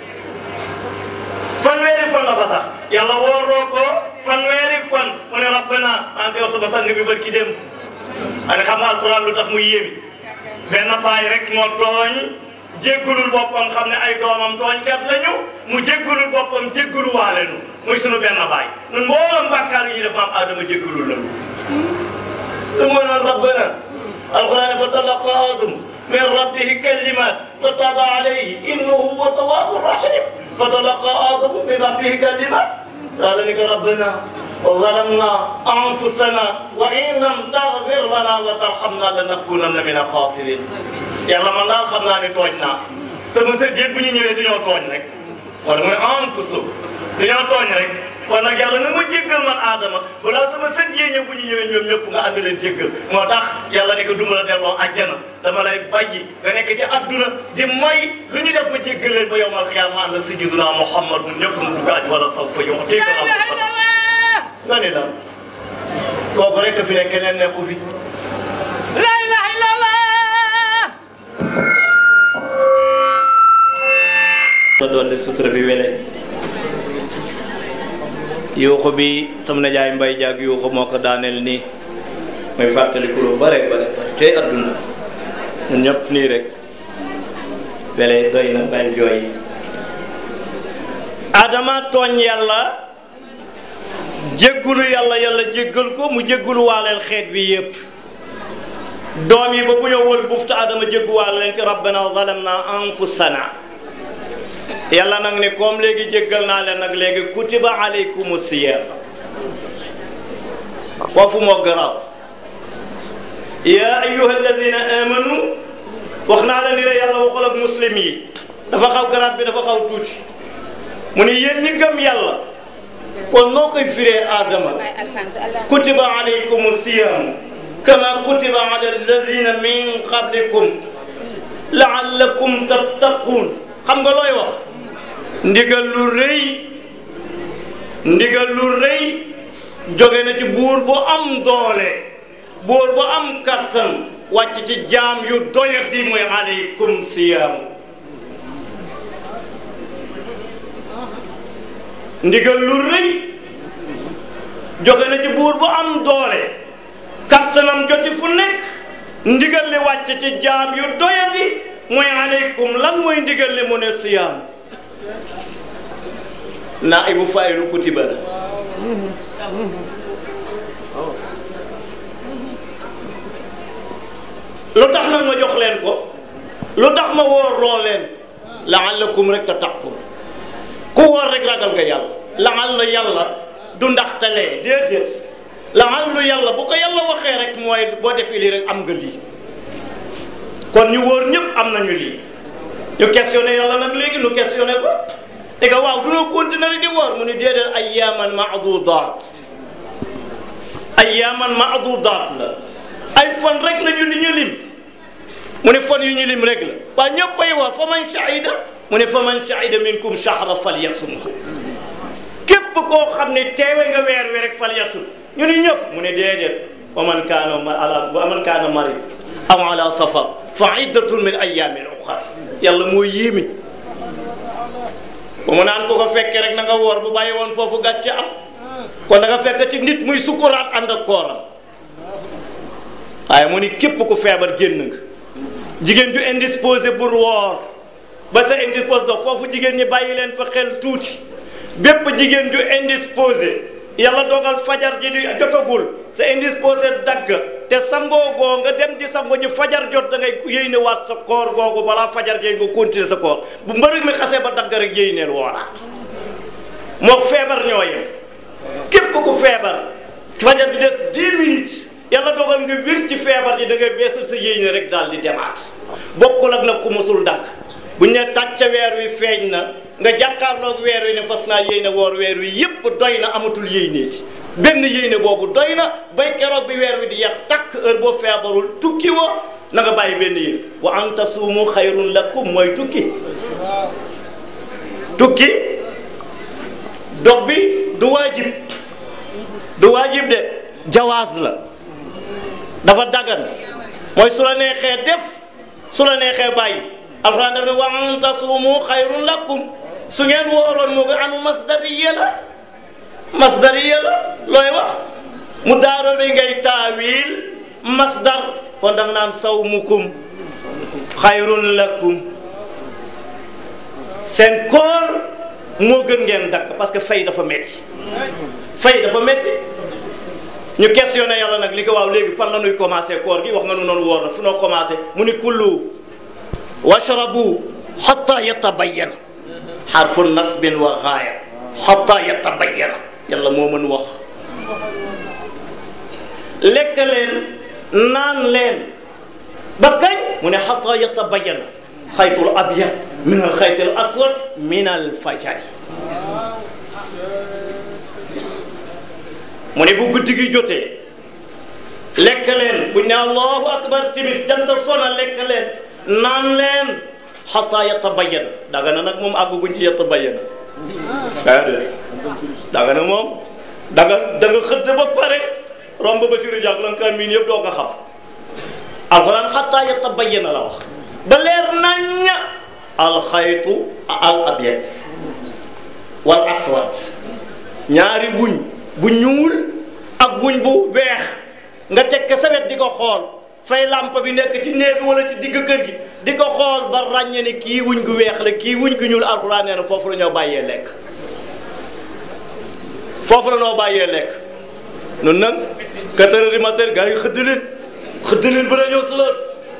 fanweeri fan la fa sax yàlla wooroo ko fanweeri fan mu ne rabbana maa ngi koy wax sama sang bi barki dem ane xam nga alquran lu tax mu yéemi benn baay rek moo tooñ jéggulul boppam xam ne ay doomam tooñkat lañu mu jéggulul boppam jéggulu waale nu muy sunu benn baay ñun mboolem bàkkaar yi ñu def maam Adama jéggulul la lu mooy naan rabbana alquran fa talaqa adam min rabbihi kalimat fa taba alayhi innahu huwa tawwabu rahim fa talaqa adamu min rabbihi kalimat قال لك ربنا ظلمنا انفسنا وان لم تغفر لنا وترحمنا لنكونن من الخاسرين yàlla man daal xam naa ne tooñ naa sama sët yëpp bu ñu ñëwee dañoo tooñ rek wala mooy anfusu dañoo tooñ rek kon nag yàlla na ma jéggal man aadama balaa sama sët yee ñëw bu ñu ñëwee ñoom ñëpp nga ànd leen jéggal moo tax yàlla ne ko du ma la delloo àjjana dama lay bàyyi nga nekk ci adduna di mooy lu ñu def ma jéggal leen ba yowmal xiyaama ànd sayyiduna Muhammad mu ñëpp mu dugg àjj wala saw fa yow jéggal nga ne la kooku rek fi ne keneen nekku fi La ilaha illallah. la dolli sutura bi wele yuuxu bi sama najaay mbay jaag yuuxu moo ko daaneel nii muy fàttaliku lu bare bare bare cay adduna ñun ñëpp nii rek wele doy na bañ jooy adama tooñ yàlla jéggulu yàlla yàlla jéggal ko mu jéggulu waaleel xeet bi yépp doom yi ba bu ñëw wël bufta adama jéggu waale leen ci rabbana zalamna anfusana yàlla nag ne comme léegi jéggal naa leen nag léegi kutiba alaykumu siyam foofu moo garaaw ya ayyuha alladina amanu wax naa la ni la yàlla waxul ak muslim yi dafa xaw garaat bi dafa xaw tuuti mu ne yéen ñi gëm yàlla kon noo koy firee aadama kutiba alaykumu siyam kama kutiba ala alladina min qablikum laallakum tattaquun xam nga looy wax ndigal lu rëy ndigal lu rëy jóge na ci buur bu am doole buur bu am kattan wàcc ci jaam yu doyati muy aleykum siyaamu ndigal lu rëy jóge na ci buur bu am doole kattanam joti fu nekk ndigal li wàcc ci jaam yu doyati mooy aleykum lan mooy ndigal li mu ne siyaam naa ibu faylu kutiba la lu tax nag ma jox leen ko lu tax ma wóor loo leen laallakum rek tattaqun ku woor rek ragal nga yàlla laalla yàlla du ndaxtalee déedéet laallu yàlla bu ko yàlla waxee rek mooy boo defee lii rek am nga lii kon ñu wóor ñëpp am nañu lii ñu questionné yàlla nag léegi ñu questionné ko et que waaw dunoo continuer di woor mu ni déedéet ayyaman maadudaat ayyaman maadudaat la ay fan rek la ñu li ñu lim mu ne fan yu ñu lim rek la waa ñëpp ay woor fa man shahida mu ne fa man shahida minkum shahra falyasumhu képp koo xam ne teewe nga weer wi rek falyasum ñu ni ñëpp mu ne déedéet wa man kaana ala wa man kaana marid aw ala safar fa iddatun min ayyamin ukhar yàlla moo yéemi ba mu naan ko ko fekkee rek na nga woor bu bàyyi woon foofu gàcce am kon da nga fekk ci nit muy sukuraat ànd ak kooram waaye mu ni képp ku feebar génn nga jigéen ju indisposé pour woor ba sa indisposé dox foofu jigéen ñi bàyyi leen fa xel tuuti bépp jigéen ju indisposé yàlla dogal fajar ji di jotagul sa indisposé dagg te sangoo goo nga dem di sango ji fajar jot da ngay yéyne waat sa koor googu balaa fajar ji nga continuer sa koor bu mbërëg mi xasee ba dagg rek yéyneel wooraat moo feebar ñoo yem képp ku feebar fajar di des 10 minutes yàlla dogal nga wér ci feebar ji da ngay beesal sa yéyne rek daal di demaat bokkul ak nag ku musul dagg bu ñu ne tàcca weer wi feeñ na nga jàkkaarloog weer wi ne fas naa yéene woor weer wi yépp doy na amatul yéyneeti benn yéyne boobu doy na bay keroog bi weer wi di yeex takk heure boo feebarul tukki woo na nga bàyyi benn yéen wa an tasuumu xayrun lakum mooy tukki tukki dog bi du waajib du waajib de jawaaz la dafa dagan mooy su la neexee def su la neexee bàyyi alxuraan daf ne wa an tasuumu xayrun lakum su ngeen wooroon moo nga anu masdariya la masdariya la looy wax mu daaro bi ngay taawil masdar kon da nga naan sawmukum xayrun lakum seen koor moo gën ngeen dakk parce que fay dafa metti fay dafa metti ñu questionné yàlla nag li ko waaw léegi fan la ñuy commencé koor gi wax nga nu noonu woor na fu noo commencé mu ni kullu washrabu xatta yatabayyana xarfu nasbin wa gaaya xatta yatabayyana yàlla moo mën wax lekk leen naan leen ba kañ mu ne xatta yatabayyana xaytul abyad min al xaytil aswad min al fajari mu ne bu guddi gi jotee lekk leen buñ ne allahu akbar timis janta sona lekk leen naan leen xataa yatabayyana daga na nag moom àgguñ ci yatabayyana daa déet daga na moom danga da nga xëdd ba pare romb ba siri jàk la nga kaa miin yëpp doo ko xam alxuraan xataa yatabayyana la wax ba leer nañña alxaytu al abyad wal aswad ñaari wuñ bu ñuul ak wuñ bu weex nga teg sa wet di ko xool fay lamp bi nekk ci néeg bi wala ci digg kër gi di ko xool ba ràññe ni kii wuñ gu weex la kii wuñ gu ñuul alxuraan nee na foofu la ñoo bàyyee lekk foofu la ñoo bàyyee lekk nun nag quatre heures du matin gars yi xëdd leen xëdd leen ba ñëw salaat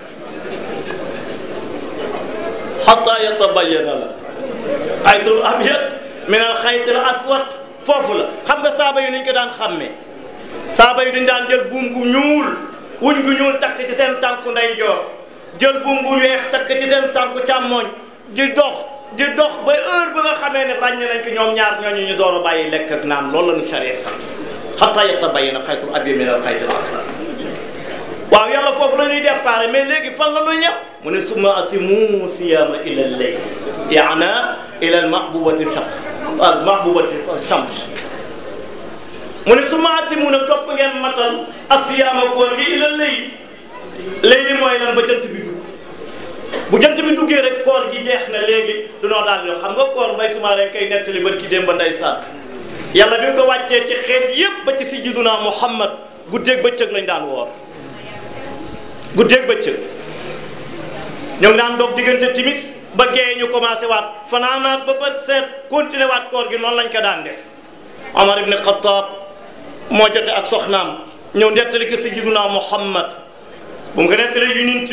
xataa yatabayyana la xaytul abyad min al xaytil aswad foofu la xam nga saaba yi nañ ko daan xàmmee saaba yi dañ daan jël buum gu ñuul wuñ gu ñuul takk ci seen tànku ndeyjoor jël buum gu weex takk ci seen tànku càmmooñ di dox di dox ba heure ba nga xamee ne ràññe nañ ko ñoom ñaar ñooñu ñu door a bàyyi lekk ak naan loolu la ñu charia sant xataa yatabayyana xaytul abyad min al xaytil aswad waaw yàlla foofu la ñuy déparé mais léegi fan la ñuy ñëw mu ne summa atimu siyaama ila lleyl yaana ila al mahbubati shaf al mahbubati shams mu ne summa atimu nag topp ngeen matal asiyaama koor gi ila lleyl léegi mooy lan ba jant bi dugg bu jant bi duggee rek koor gi jeex na léegi dunoo daal yoo xam nga koor mbay suma rek kay nettali bër ki démb nday sàdd yàlla bi ko wàccee ci xeet yépp ba ci sayyiduna Muhammad guddeeg bëccëg lañ daan woor guddeeg bëccëg ñu ngi daan doog diggante timis ba gee ñu commencé waat fanaanaat ba bët seet continué waat koor gi noonu lañ ko daan def Omar ibn Khattab moo jote ak soxnaam ñëw nettali ko sayyiduna Muhammad bu mu ko nettali yonent bi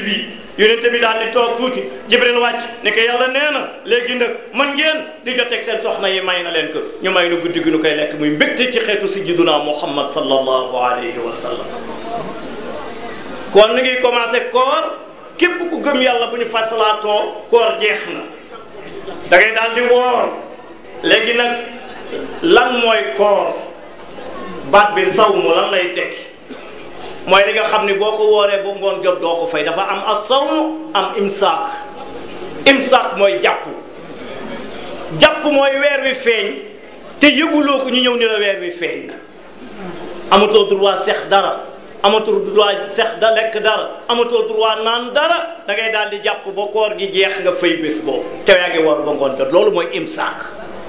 yonent bi daal di toog tuuti jibril wàcc ne ko yàlla nee na léegi nag mën ngeen di joteeg seen soxna yi may na leen ko ñu may nu guddi gi nu koy lekk muy mbégte ci xeetu sayyiduna muhammad sallallahu alayhi wa sallam kon ni ngi commencé koor képp ku gëm yàlla bu ñu fasalaatoo koor jeex na da ngay daal di woor léegi nag lan mooy koor baat bi sawmu lan lay tekki mooy li nga xam ni boo ko wooree ba ngoon jot doo ko fay dafa am as sawmu am imsaak imsaak mooy jàpp jàpp mooy weer wi feeñ te yëguloo ko ñu ñëw ni la weer wi feeñ na amatoo droit sex dara amatoo droit sex da lekk dara amatoo droit naan dara da ngay daal di jàpp ba koor gi jeex nga fay bés boobu te yaa ngi war ba ngoon jot loolu mooy imsaak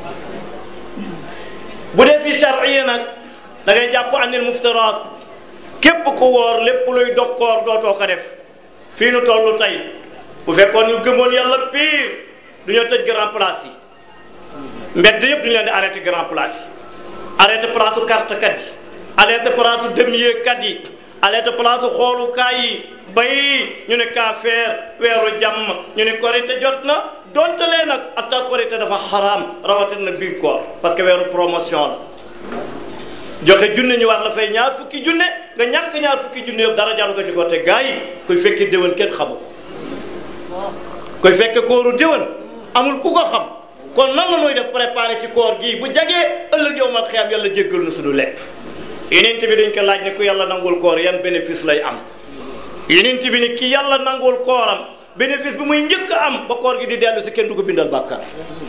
bu dee fi charia nag da ngay jàpp anil muftaraat képp ku woor lépp luy dog koor dootoo ko def fii nu toll tey bu fekkoon ñu gëmoon yàlla pire du ñu tëj grand place yi mbedd yëpp duñu leen di arrêté grand place yi arrêté place u carte kat yi arrêté place u demier kat yi arrêté place u xoolukaay yi bay ñu ne kaa feer weeru jàmm ñu ne korite jot na donte lee nag atta korite dafa xaraam rawatina na biir koor parce que weeru promotion la joxe junne ñu war la fay ñaar fukki junne nga ñàkk ñaar fukki junne yëpp dara jaru ko ci ko te gars yi kuy fekke déwén kenn xamu ko kuy fekke kooru déwén amul ku ko xam kon nan la nooy def préparé ci koor gii bu jagee ëllëg yow mal xiyaam yàlla jéggal na suñu lekk yenent bi dañ ko laaj ne ku yàlla nangul koor yan bénéfice lay am yenent bi ni ki yàlla nangul kooram bénéfice bi muy njëkk a am ba koor gi di dellu si kenn du ko bindal bàkkaar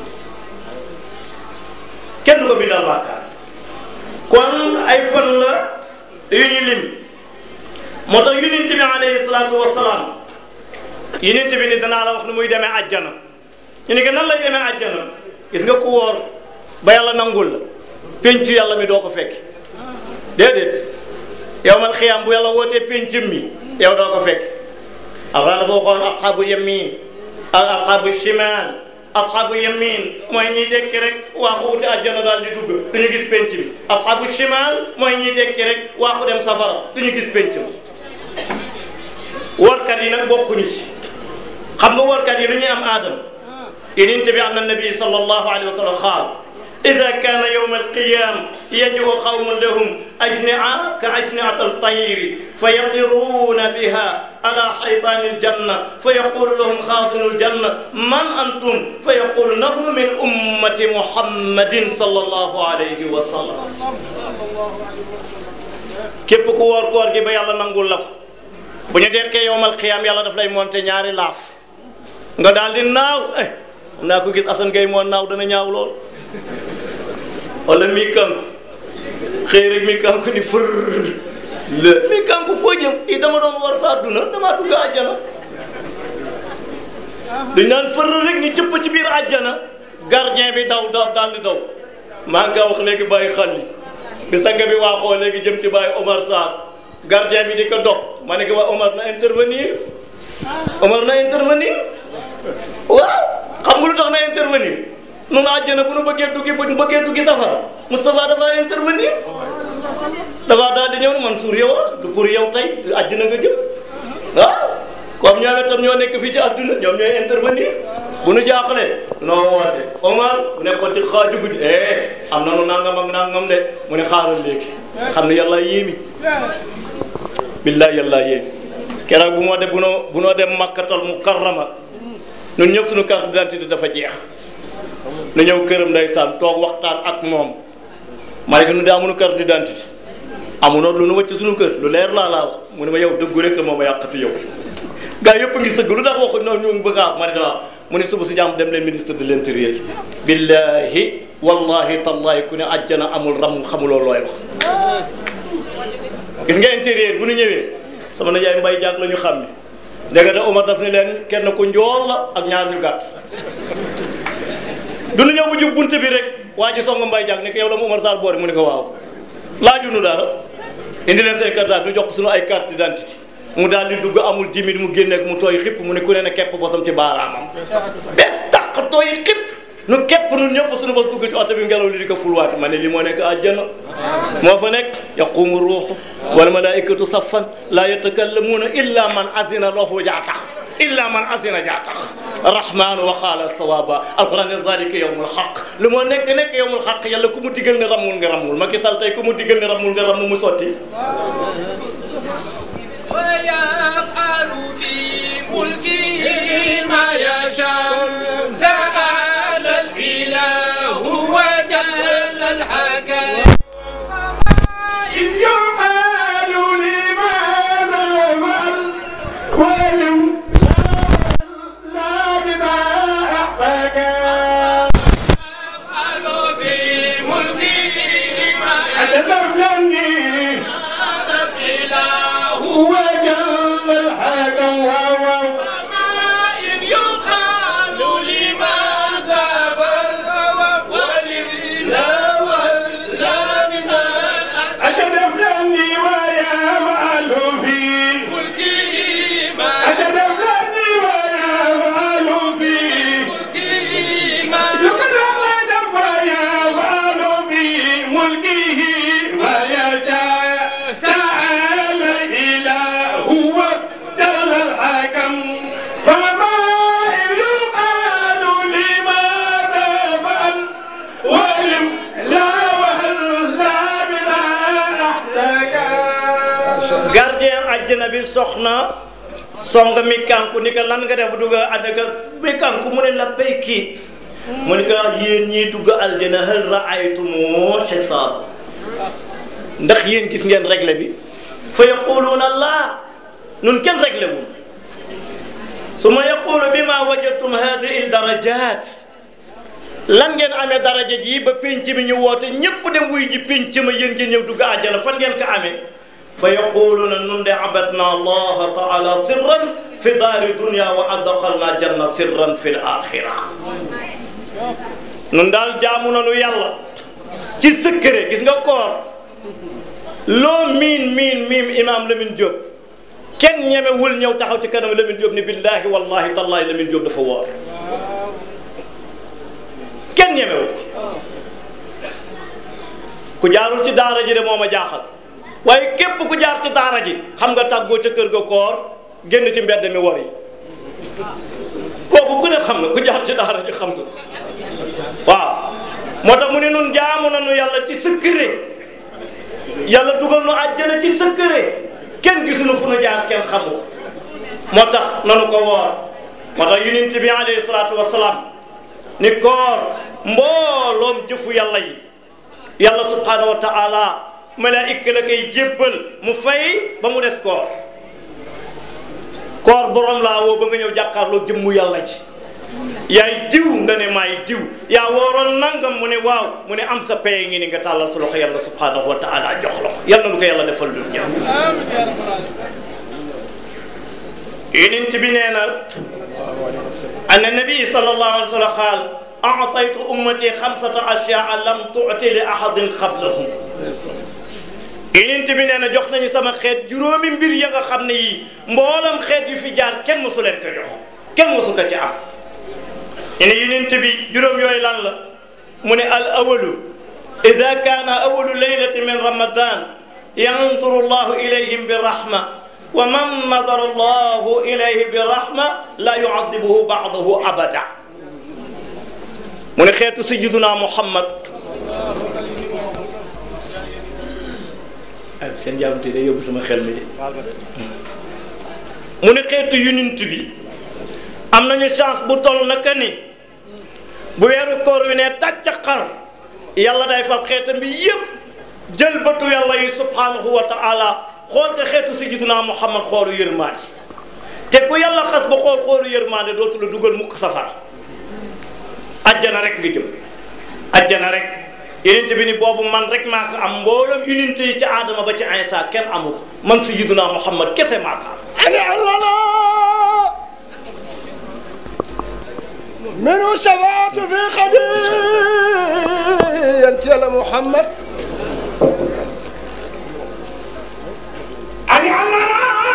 kenn du ko bindal bàkkaar kon ay fan la yu ñu lim moo tax yonent bi alayhi salaatu wasalaam yonent bi ni danaa la wax nu muy demee àjjana ñu ne ko nan lay demee àjjana gis nga ku wóor ba yàlla nangul la pencu yàlla mi doo ko fekk déedéet yow mal xiyaam bu yàlla wootee pencum mi yow doo ko fekk avant dafa waxoon asxaabu yamin ak asxaabu shimal asxaabu yamin mooy ñiy dekki rek waaxu wuti àjjana daal di dugg du ñu gis penc bi asxaabu shimal mooy ñiy dekki rek waaxu dem safara du ñu gis penc bi warkat yi nag bokkuñu ci xam nga warkat yi lu ñuy am aadama yeneen bi an nabi sallallahu alayhi wa sallam xaal إذا كان يوم القيام يجب قوم لهم أجنعة كأجنعة الطير فيطيرون بها على حيطان الجنة فيقول لهم خازن الجنة من أنتم فيقول نحن من أمة محمد صلى الله عليه وسلم képp ku woor koor gi ba yàlla nangul la ko bu ñu dekkee yowmal xiyaam yàlla daf lay monté ñaari laaf nga daal di naaw eh naa ko gis Assane Gueye moo naaw dana ñaaw lool wala mi kanku xëy rek mi kanku ni fër la mi kanku foo jëm i dama doon war sa àdduna damaa dugg àjjana duñ naan fër rek ni cëpp ci biir àjjana gardien bi daw daw daal di daw maa ngi wax léegi bàyyi xalli bi sanga bi waaxoo léegi jëm ci bàyyi Omar Sarr gardien bi di ko dox ma ne ko waa Omar na intervenir Omar na intervenir waaw xam nga lu tax na intervenir noonu àjjana bu nu bëggee duggi bu nu bëggee duggi safara Moustapha dafa intervenir dafa daal di ñëw ne Mansour yow du pour yow tey àjjana nga jëm ah comme ñoom itam ñoo nekk fii ci àdduna ñoom ñooy intervenir bu nu jaaxlee noo woote Omar bu nekkoon ci xaaju guddi eh am na nu nangam ak nangam de mu ne xaaral léegi xam ne yàlla yéemi billahi yàlla yéemi keroog bu moo de bu noo bu noo dem makkatal mukarrama ñun ñëpp suñu carte d'identité dafa jeex nu ñëw këram ndeysaan toog waxtaan ak moom ma ne ko nu de amuñu carte d'identité amunoo lu nu wëcc suñu kër lu leer laa laa wax mu ne ma yow dëggu rek moom a yàq si yow gaa yëpp ngi sëgg lu tax waxuñ noonu ñu ngi bëgg a ma ne dama mu ne suba si jàmm dem leen ministre de l'intérieur billahi wallahi tallahi ku ne àjjana amul ram xamuloo looy wax gis nga intérieur bu nu ñëwee sama najaay mbay jaag la ñu xam ne ndekete Omar daf ni leen kenn ku njool la ak ñaar ñu gàtt du nu ñëw bu jub bunte bi rek waa ji song mbay jaag ne ko yow la mu Omar Sarr boore mu ne ko waaw laajunu dara indi leen seen carte du jox ko suñu ay carte d'identité mu daal di dugg amul jimit mu génneek mu tooy xipp mu ne ku ne ne kepp bosam ci baaraamam bes tàq tooy xipp nu kepp nun ñëpp suñu bos dugg ci oto bi ngelaw li di ko fulwaati ma ne li moo nekk àjjana moo fa nekk yaqumu ruuxu wal malaikatu saffan la yatakallamuuna illa man azina lahu jaa tax illa man azina jaa tax rahmaanu wa qaala sawaba alquran ne dalika yawmul xaq lu moo nekk nekk yawmul xaq yàlla ku mu digal ne ramul nga ramul Macky Sall tey ku mu digal ne ramul nga ramul mu sotti ويفعل في ملكه ما يشاء تعالى الإله وجل الحكم إن يقال لماذا فعل ولم لا بما أحفك يفعل في ملكه ما يتدبلني الإله وجل الحكم وما إن يقال لماذا فعل ولله ولا مثال أتدبلني ويا معل في ملكه ما أتدبلني ويا معل في ملكه ما لقد أغلب ويا معل في ملكه ما يشاء تعالى الإله وجل الحكم فما إن يقال لماذا فعل ولم لا وهل لا بلا أحلك gardien àjjana bi soxna song mi kanku ni ko lan nga def bu dugg àddaka mi kanku mu ne la béyki mu ne ko yéen ñii dugg aljana hal raaytumu xisaaba ndax yéen gis ngeen réglé bi fa yaquluuna laa nun kenn réglé wul suma yaqulu bima wajadtum hadihi darajat lan ngeen amee daraja ji ba pénc mi ñu woote ñépp dem wuy ji pénc ma yéen ngeen ñëw dugg àjjana fan ngeen ko amee fa yaquluuna nun de abadna allaha taala sirran fi daari dunia wa adxalna janna sirran fi l axira nun daal jaamu nanu yàlla ci secret gis nga koor loo miin miin miin imaam Lamine Diop kenn ñemewul ñëw taxaw ci kanam Lamine Diop ni billahi wallahi tallahi Lamine Diop dafa woor kenn ñemewu ku jaarul ci daara ji de moo ma jaaxal waaye képp ku jaar ci daara ji xam nga tàggoo ca kër ga koor génn ci mbedd mi wor yi kooku ku ne xam nga ku jaar ci daara ji xam nga ko waaw moo tax mu ne nun jaamu nañu yàlla ci secret yàlla dugal nu àjjana ci secret kenn gisuñu fu nu jaar kenn xamu ko moo tax nanu ko woor moo tax yonent bi alayhi salaatu wasalaam ni koor mbooloom jëfu yàlla yi yàlla subhanahu wa taala malaayika la koy jébbal mu fay ba mu des koor koor borom laa woo ba nga ñëw jàkkaarloo jëmmu yàlla ci yaay diw nga ne maay diw yaa wooroon nangam mu ne waaw mu ne am sa paye ngi ni nga tàllal sa loxo yàlla subhanahu wa taala jox la ko yàlla nu ko yàlla defal lu ñëw yonent bi nee na anna nabi sallallahu alayhi wa sallam qaal أعطيت أمتي خمسة أشياء لم تعطي لأحد قبلهم yonent bi nee na jox nañu sama xeet juróomi mbir ya nga xam ne yii mboolam xeet yu fi jaar kenn mosu leen ko jox kenn mosu ko ci am ñu ne yonent bi juróom yooyu lan la mu ne al awalu ida kaana awalu leylati min ramadan yansuru llahu ilayhim bi rahma wa man nazara llahu ilayhi bi rahma la yuadibuhu baadahu abada mu ne xeetu sayyiduna Muhammad ay seen jaamte day yóbbu sama xel mi de mu ne xeetu yonent bi am nañu chance bu toll naka ni bu weeru koor wi ne tàcc xar yàlla day fab xeetam bi yépp jël bëtu yàlla yi subhanahu wa ta'ala xool ko xeetu sayyiduna Muhammad xoolu yërmaande te ku yàlla xas ba xool xoolu yërmaande dootu la dugal mukk safara ajjana rek nga jëm ajjana rek yonent bi ni boobu man rek maa ko am mboolem yonent yi ci aadama ba ci Isa kenn amu ko man sayyiduna Muhammad kese maa ko am منه شفاعة في خديجة يا محمد أن علنا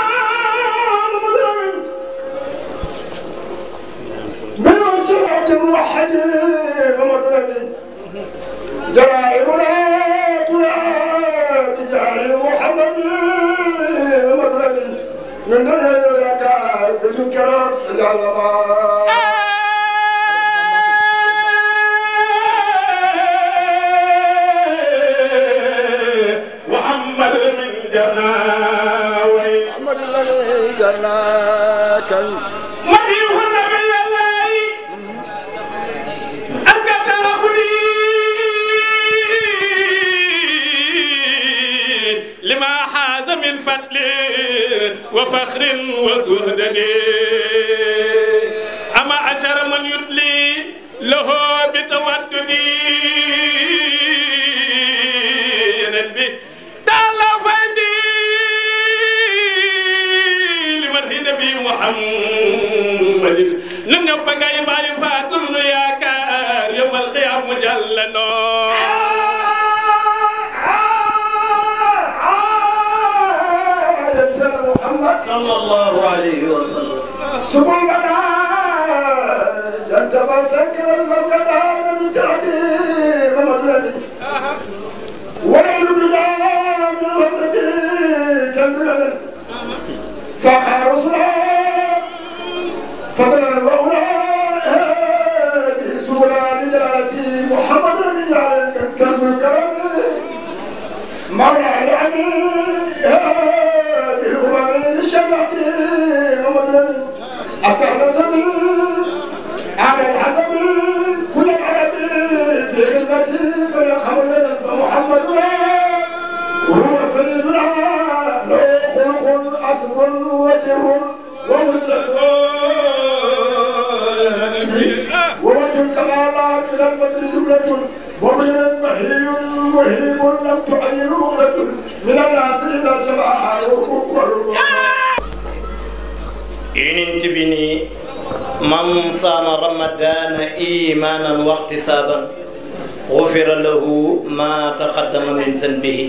منه شفاعة موحد ومطلب جرائرنا تلا بجاه محمد ومطلب من دون الذكر بذكرات جرناك مديح النبي الله أسكت ربني لما حاز من فضل وفخر وزهد أما أشر من يدلي له بتوددي به تعالى فندي لمدح نبي محمد لم يبقى باي فاتن يا كار يوم القيامة جل نور محمد صلى الله عليه وسلم سبل بدا جنت فكر المرقدان من تحتي ومطلبي وليل بدا من وقتي كالدلل فاخا رسلا فضلا واولى هذه سبلا لجلالتي محمد نبي على كلب الكرم مولى علي هذه الامم للشريعه محمد نبي اسكع نسبي على الحسب كل العرب في خدمتي بين خمر فمحمد وهو سيدنا له خلق عصر وجر ومسلك ووجه تعالى من البدر جملة ومن مهي مهيب لم تعين رغبة من الناس إذا شبع yonent bi ni man saama ramadana imanan wa ihtisaban gufira lahu ma taqaddama min zanbihi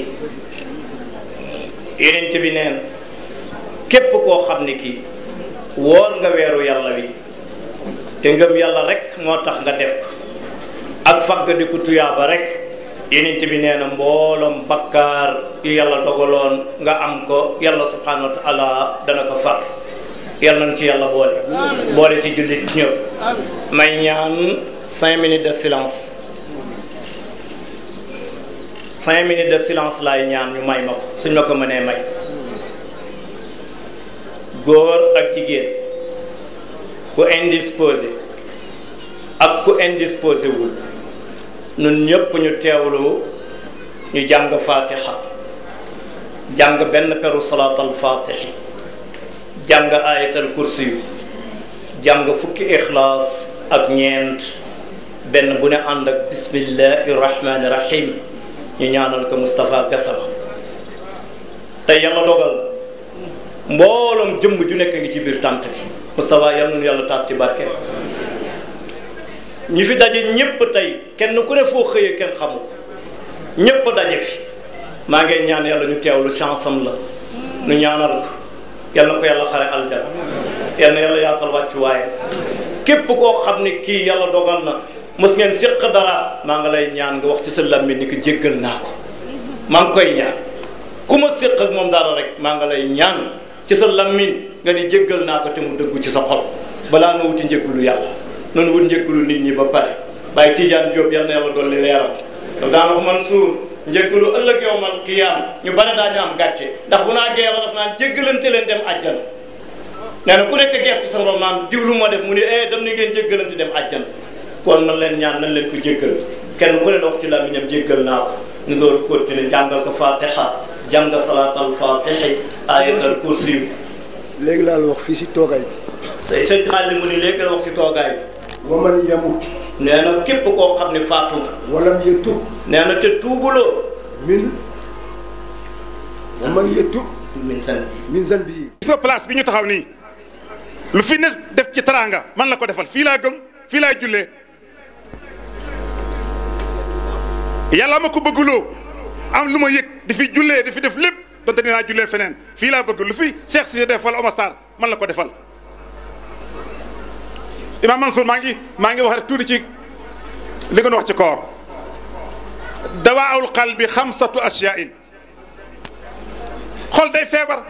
yonent bi neen képp koo xam ne kii woor nga weeru yàlla wi te ngëm yàlla rek moo tax nga def ko ak faggandiku tuyaaba rek yonent bi nee na mbooloom bakkaar yu yàlla dogaloon nga am ko yàlla subhanahu wa taala dana ko far yàlla nañ ci yàlla boole boole ci jullit ñëpp may ñaan cinq minutes de silence cinq minutes de silence laay ñaan ñu may ma ko suñ ma ko mënee may góor ak jigéen ku indisposé ak ku indisposé wul ñun ñëpp ñu teewlu ñu jàng fatiha jàng benn peru salaatal fatihi jàng ayatal kursi yu jàng fukki ixlaas ak ñeent benn bu ne ànd ak bismillahi rahmani rahim ñu ñaanal ko Moustapha Gassama te yàlla dogal na mbooloom jëmm ju nekk ngi ci biir tànt bi Moustapha yal nañu yàlla taas ci barke ñu fi daje ñépp tey kenn ku ne foo xëyee kenn xamu ko ñépp daje fi maa ngi ñaan yàlla ñu teewlu chance am la ñu ñaanal ko yal na ko yàlla xare aljana yal na yàlla yaatal wàccuwaay képp koo xam ne kii yàlla dogal na mos ngeen séq dara maa ngi lay ñaan nga wax ci sa làmmiñ ni ko jéggal naa ko maa ngi koy ñaan ku ma séq ak moom dara rek maa ngi lay ñaan ci sa làmmiñ nga ni jéggal naa ko te mu dëggu ci sa xol balaa nga wuti njëggulu yàlla noonu wut njëggulu nit ñi ba pare Baye Tidiane Diop yal na yàlla dolli leeram daf daan wax Mansour njëggulu ëllëg yowmal qiyaam ñu bari daañu am gàcce ndax bu naa yàlla daf naan jéggalante leen dem àjjana nee na ku nekk gestu sa morom maam diwlu moo def mu ne eh dem ni ngeen jéggalante dem àjjana kon nan leen ñaan nan leen ko jéggal kenn ku ne wax ci làmmiñam jéggal naa ko ñu door a continuer jàngal ko fatiha jàng salaatal fatihi ayatal kursi léegi laa la wax fii si toogaay bi say sëñ xaalis mu ni léegi la wax ci toogaay bi wa man yamut nee na képp koo xam ne faatu nga walam yetub nee na te tuubuloo min wa man yetub min san min zanbi gis nga place bi ñu taxaw nii lu fi ne def ci teraanga man la ko defal fii laa gëm fii laa jullee yàlla ma ko bëgguloo am lu ma yëg di fi jullee di fi def lépp donte dinaa jullee feneen fii laa bëgg lu fi Cheikh Cissé defal Omar Sarr man la ko defal Imam Mansour maa ngi maa ngi wax rek tuuti ci li nga wax ci koor dawaawul qalbi xamsatu ashyain xol day feebar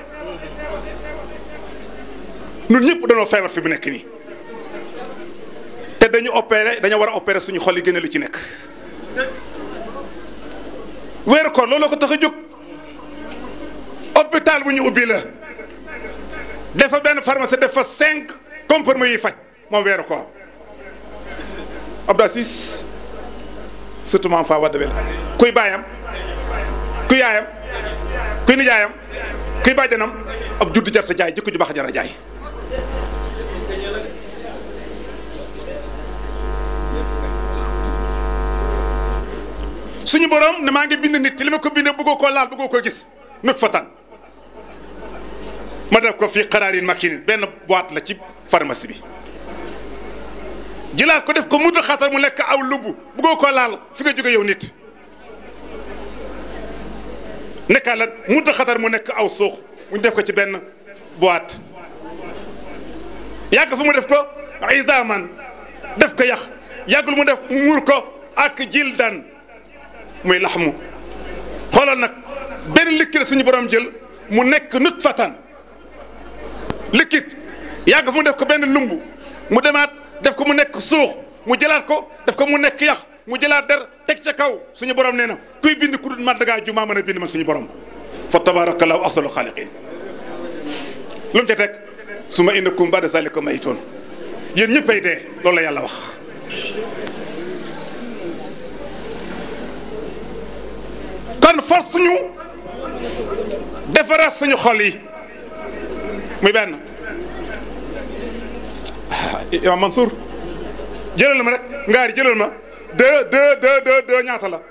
ñun ñëpp dañoo feebar fi mu nekk nii te dañu opéré dañoo war a opéré suñu xol yi génne lu ci nekk weeru koor looloo ko tax a jóg hôpital bu ñu ubbi la def fa benn pharmacie def fa cinq comprimés yi faj moom weeru koor Abdou Aziz surtout maam faa wadda bel kuy baayam kuy yaayam kuy nijaayam kuy bàjjanam ab juddu jarta jaay jikko ju baax jara jaay suñu borom ne maa ngi bind nit te li ma ko bindee bëggoo koo laal bëggoo koo gis nut fa tan ma def ko fii xaraarin makinin benn boîte la ci pharmacie bi jëlaat ko def ko mudd xatar mu nekk aw lubb bëggoo koo laal fi nga jóge yow nit nekkaa la mudd xatar mu nekk aw suux mu def ko ci benn boîte yàgg fu mu def ko idaman def ko yax yàggul mu def muur ko ak jildan muy laxmu xoolal nag benn liquide suñu borom jël mu nekk nut fatan liquide yàgg fu mu def ko benn lumbu mu demaat def ko mu nekk suux mu jëlaat ko def ko mu nekk yax mu jëlaat der teg ca kaw suñu borom nee na kuy bind ku dul man dangaa ju maa mën a bind man suñu borom fa tabarakallahu ahsanul xaaliqin lu mu ca teg su ma innakum ba'da zalika mayitun yéen ñëppay dee loolu la yàlla wax kon force ñu defaraat suñu xol yi muy benn imam Mansour jëlal ma rek ngaari jëlal ma deux deux deux deux deux ñaata la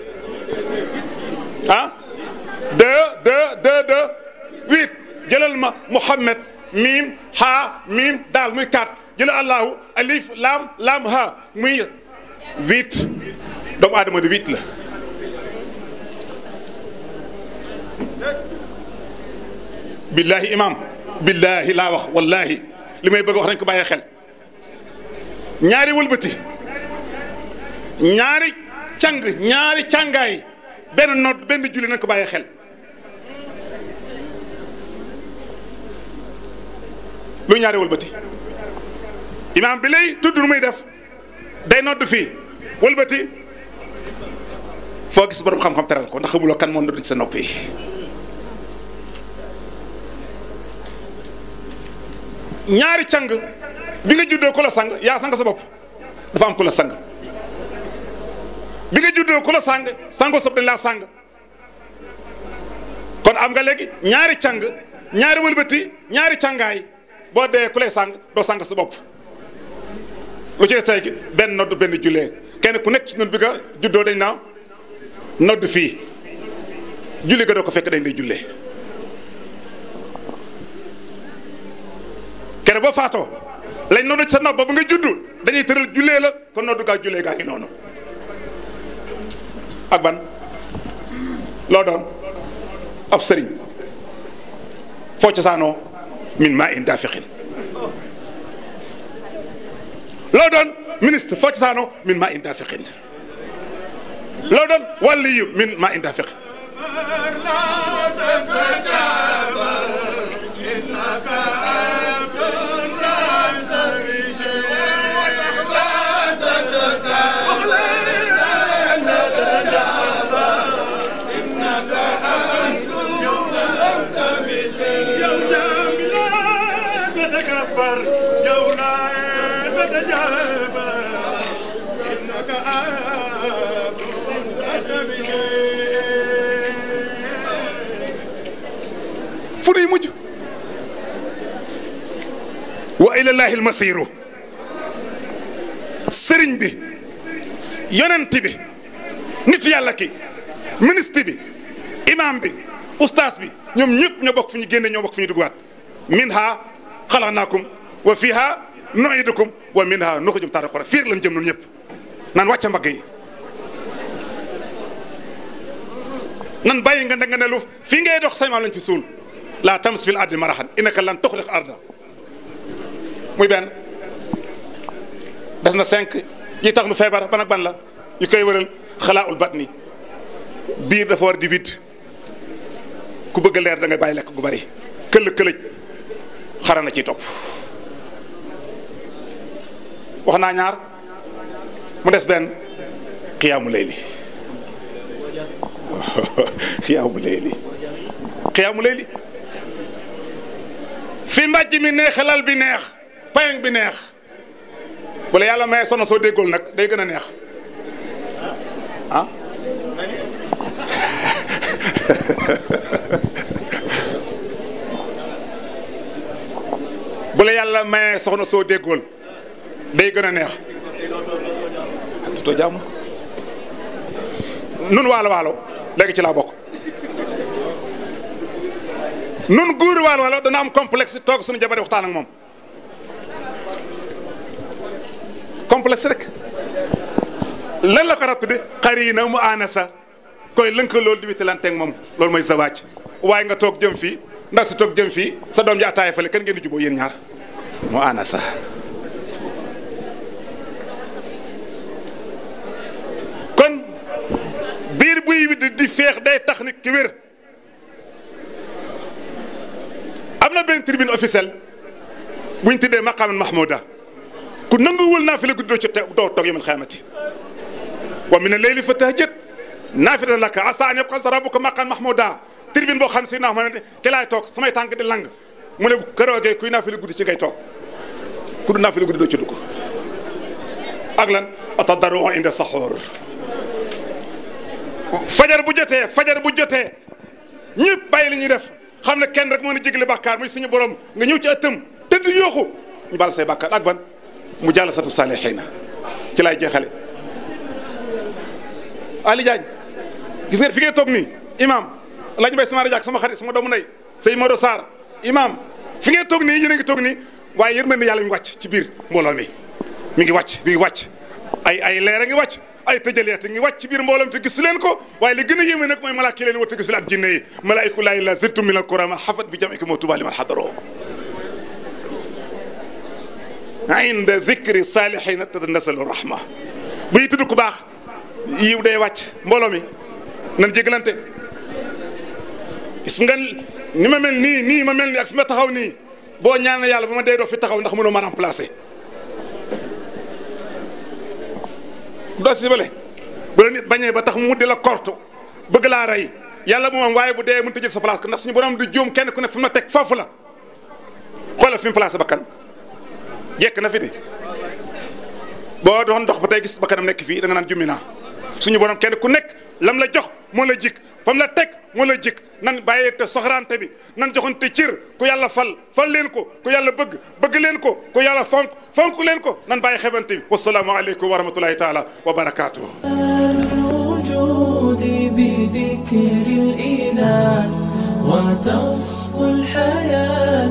ah deux deux deux deux huit jëlal ma Mouhamed miim ha miim daal muy quatre jëlal Allahu alif laam laam ha muy huit doomu aadama di huit la billahi imam billahi laa wax wallahi li may bëgg wax nañ ko bàyyee xel ñaari wëlbati ñaari càng ñaari càngaay benn nodd benn julli nañ ko bàyyee xel lu ñaari wëlbati imam bi lay tudd nu muy def day nodd fii wëlbati foo gis borom xam-xam teral ko ndax xamuloo kan moo nodd ci sa nopp yi ñaari càng bi nga juddoo ku la sang yaa sang sa bopp dafa am ku la sang bi nga juddoo ku la sang sangoo sob dañ laa sang kon am nga léegi ñaari càng ñaari wëlbati ñaari càngaay boo dee ku lay sang doo sang sa bopp lu ci say gi benn nodd benn jullee kenn ku nekk ci ñun bi nga juddoo dañ naa nodd fii julli ga doo ko fekk dañ lay jullee kere boo faatoo lañ noonu ci sa nopp ba nga juddu dañuy tëral jullee la kon noddu gaa jullee gaa ngi noonu ak ban loo doon ab sëriñ foo cosaanoo min maa in daafiqin loo doon ministre foo cosaanoo min maa in daafiqin loo doon wàlliyu min maa in daafiqin fu nuy mujj wa ilallahi almasiru sëriñ bi yonent bi nit yàlla ki ministre bi imam bi ustaas bi ñoom ñëpp ñoo bokk fu ñu génne ñoo bokk fu ñu duggaat minha xalaqnaakum wa fiha nuidukum wa minha nuxrijum taaratan uxraa fiir lañ jëm ñun ñëpp naan wàcce mbagg yi nan bàyyi nga nga ne lu fii ngay dox say maam lañ fi suul laa tams fil ardi marahan innaka lan tuxriq arda muy benn des na cinq yi tax nu feebar ban ak ban la yu koy wëral xalaaul batni biir dafa war di vide ku bëgg leer da ngay bàyyi lekk gu bari këll këlëj xara na ciy topp wax naa ñaar mu des benn xiyaamu layli xiyaamu layli xiyaamu layli fi mbàjj mi neex lal bi neex payang bi neex wala yàlla maye soxna soo déggool nag day gën a neex ah bu la yàlla maye soxna soo déggool day gën a neex to jàmm nun waalo waalo léegi ci laa bokk nun guuri waalo waalo dana am complexe toog suñu jabar waxtaan ak moom complexe rek lan la ko rat tudde xarina mu anasa koy lënka loolu di wittilanteeg moom loolu mooy zawaaj waaye nga toog jëm fii ndax si toog jëm fii sa doom ji ataaya fale kan ngeen di juboo yéen ñaar mu anasa kon biir buy widd di feex day tax nit ki wér am na benn tribune officielle buñ tuddee maqaaman mahmouda ku nanguwul naa fi la guddi doo ci doo toog yamal xaamati wa min al-layli fatahajjad naafilatan laka asaa an yab'asaka rabbuka maqaaman mahmouda tribune boo xam si naa ma ne ci laay toog samay tànk di lang mu ne këroogee kuy naa fi la guddi ci ngay toog ku du naa fi la guddi doo ci dugg ak lan atadarru inda saxoor fajar bu jotee fajar bu jotee ñëpp bàyyi li ñuy def xam ne kenn rek moo na jégle bàkkaar muy suñu borom nga ñëw ci ëttam tëdd yooxu ñu bal say bàkkaar ak ban mu jàll satu saalihiina ci laay jeexale Ali Diagne gis ngeen fi ngay toog nii imam laaj mbay sama rajo sama xarit sama doomu ndey sëy Modou Sarr imam fi ngay toog nii yéen a ngi toog nii waaye yërmande yàlla mi ngi wàcc ci biir mbooloo mi mi ngi wàcc mi ngi wàcc ay ay leer a ngi wàcc ay tëjaleete ngi wàcc ci biir mbooloom te gisu leen ko waaye li gën a yéeme nag mooy malaaka leen war te gisul ak jinne yi malaa'iku laahi la ziltum min al-kurama xafat bi jam'ikum wa tuuba liman xadaroo inda zikri saalihiina tatanazalu rahma bu ñu tudd ku baax yiw day wàcc mbooloo mi nan jégalante gis nga ni ma mel nii nii ma mel nii ak fi ma taxaw nii boo ñaan yàlla ba ma dee doo fi taxaw ndax mënoo ma remplacer doo si bale bu la nit bañee ba tax mu di la kortu bëgg laa rey yàlla moom waaye bu dee mënut a jël sa place ndax suñu borom di juum kenn ku ne fi ma teg foofu la xoolal fi mu placé bakkan jekk na fi de boo doon dox ba tey gis bakkanam nekk fii da nga naan jummi naa suñu borom kenn ku nekk lam la jox moo la jik fam la teg moo la jik nan bàyyee te soxraante bi nan joxante cër ku yàlla fal fal leen ko ku yàlla bëgg bëgg leen ko ku yàlla fonk fonk leen ko nan bàyyi xebante bi wasalaamu aleykum wa rahmatullahi taala wa barakaatuhu الوجود بذكر الإله وتصفو الحياة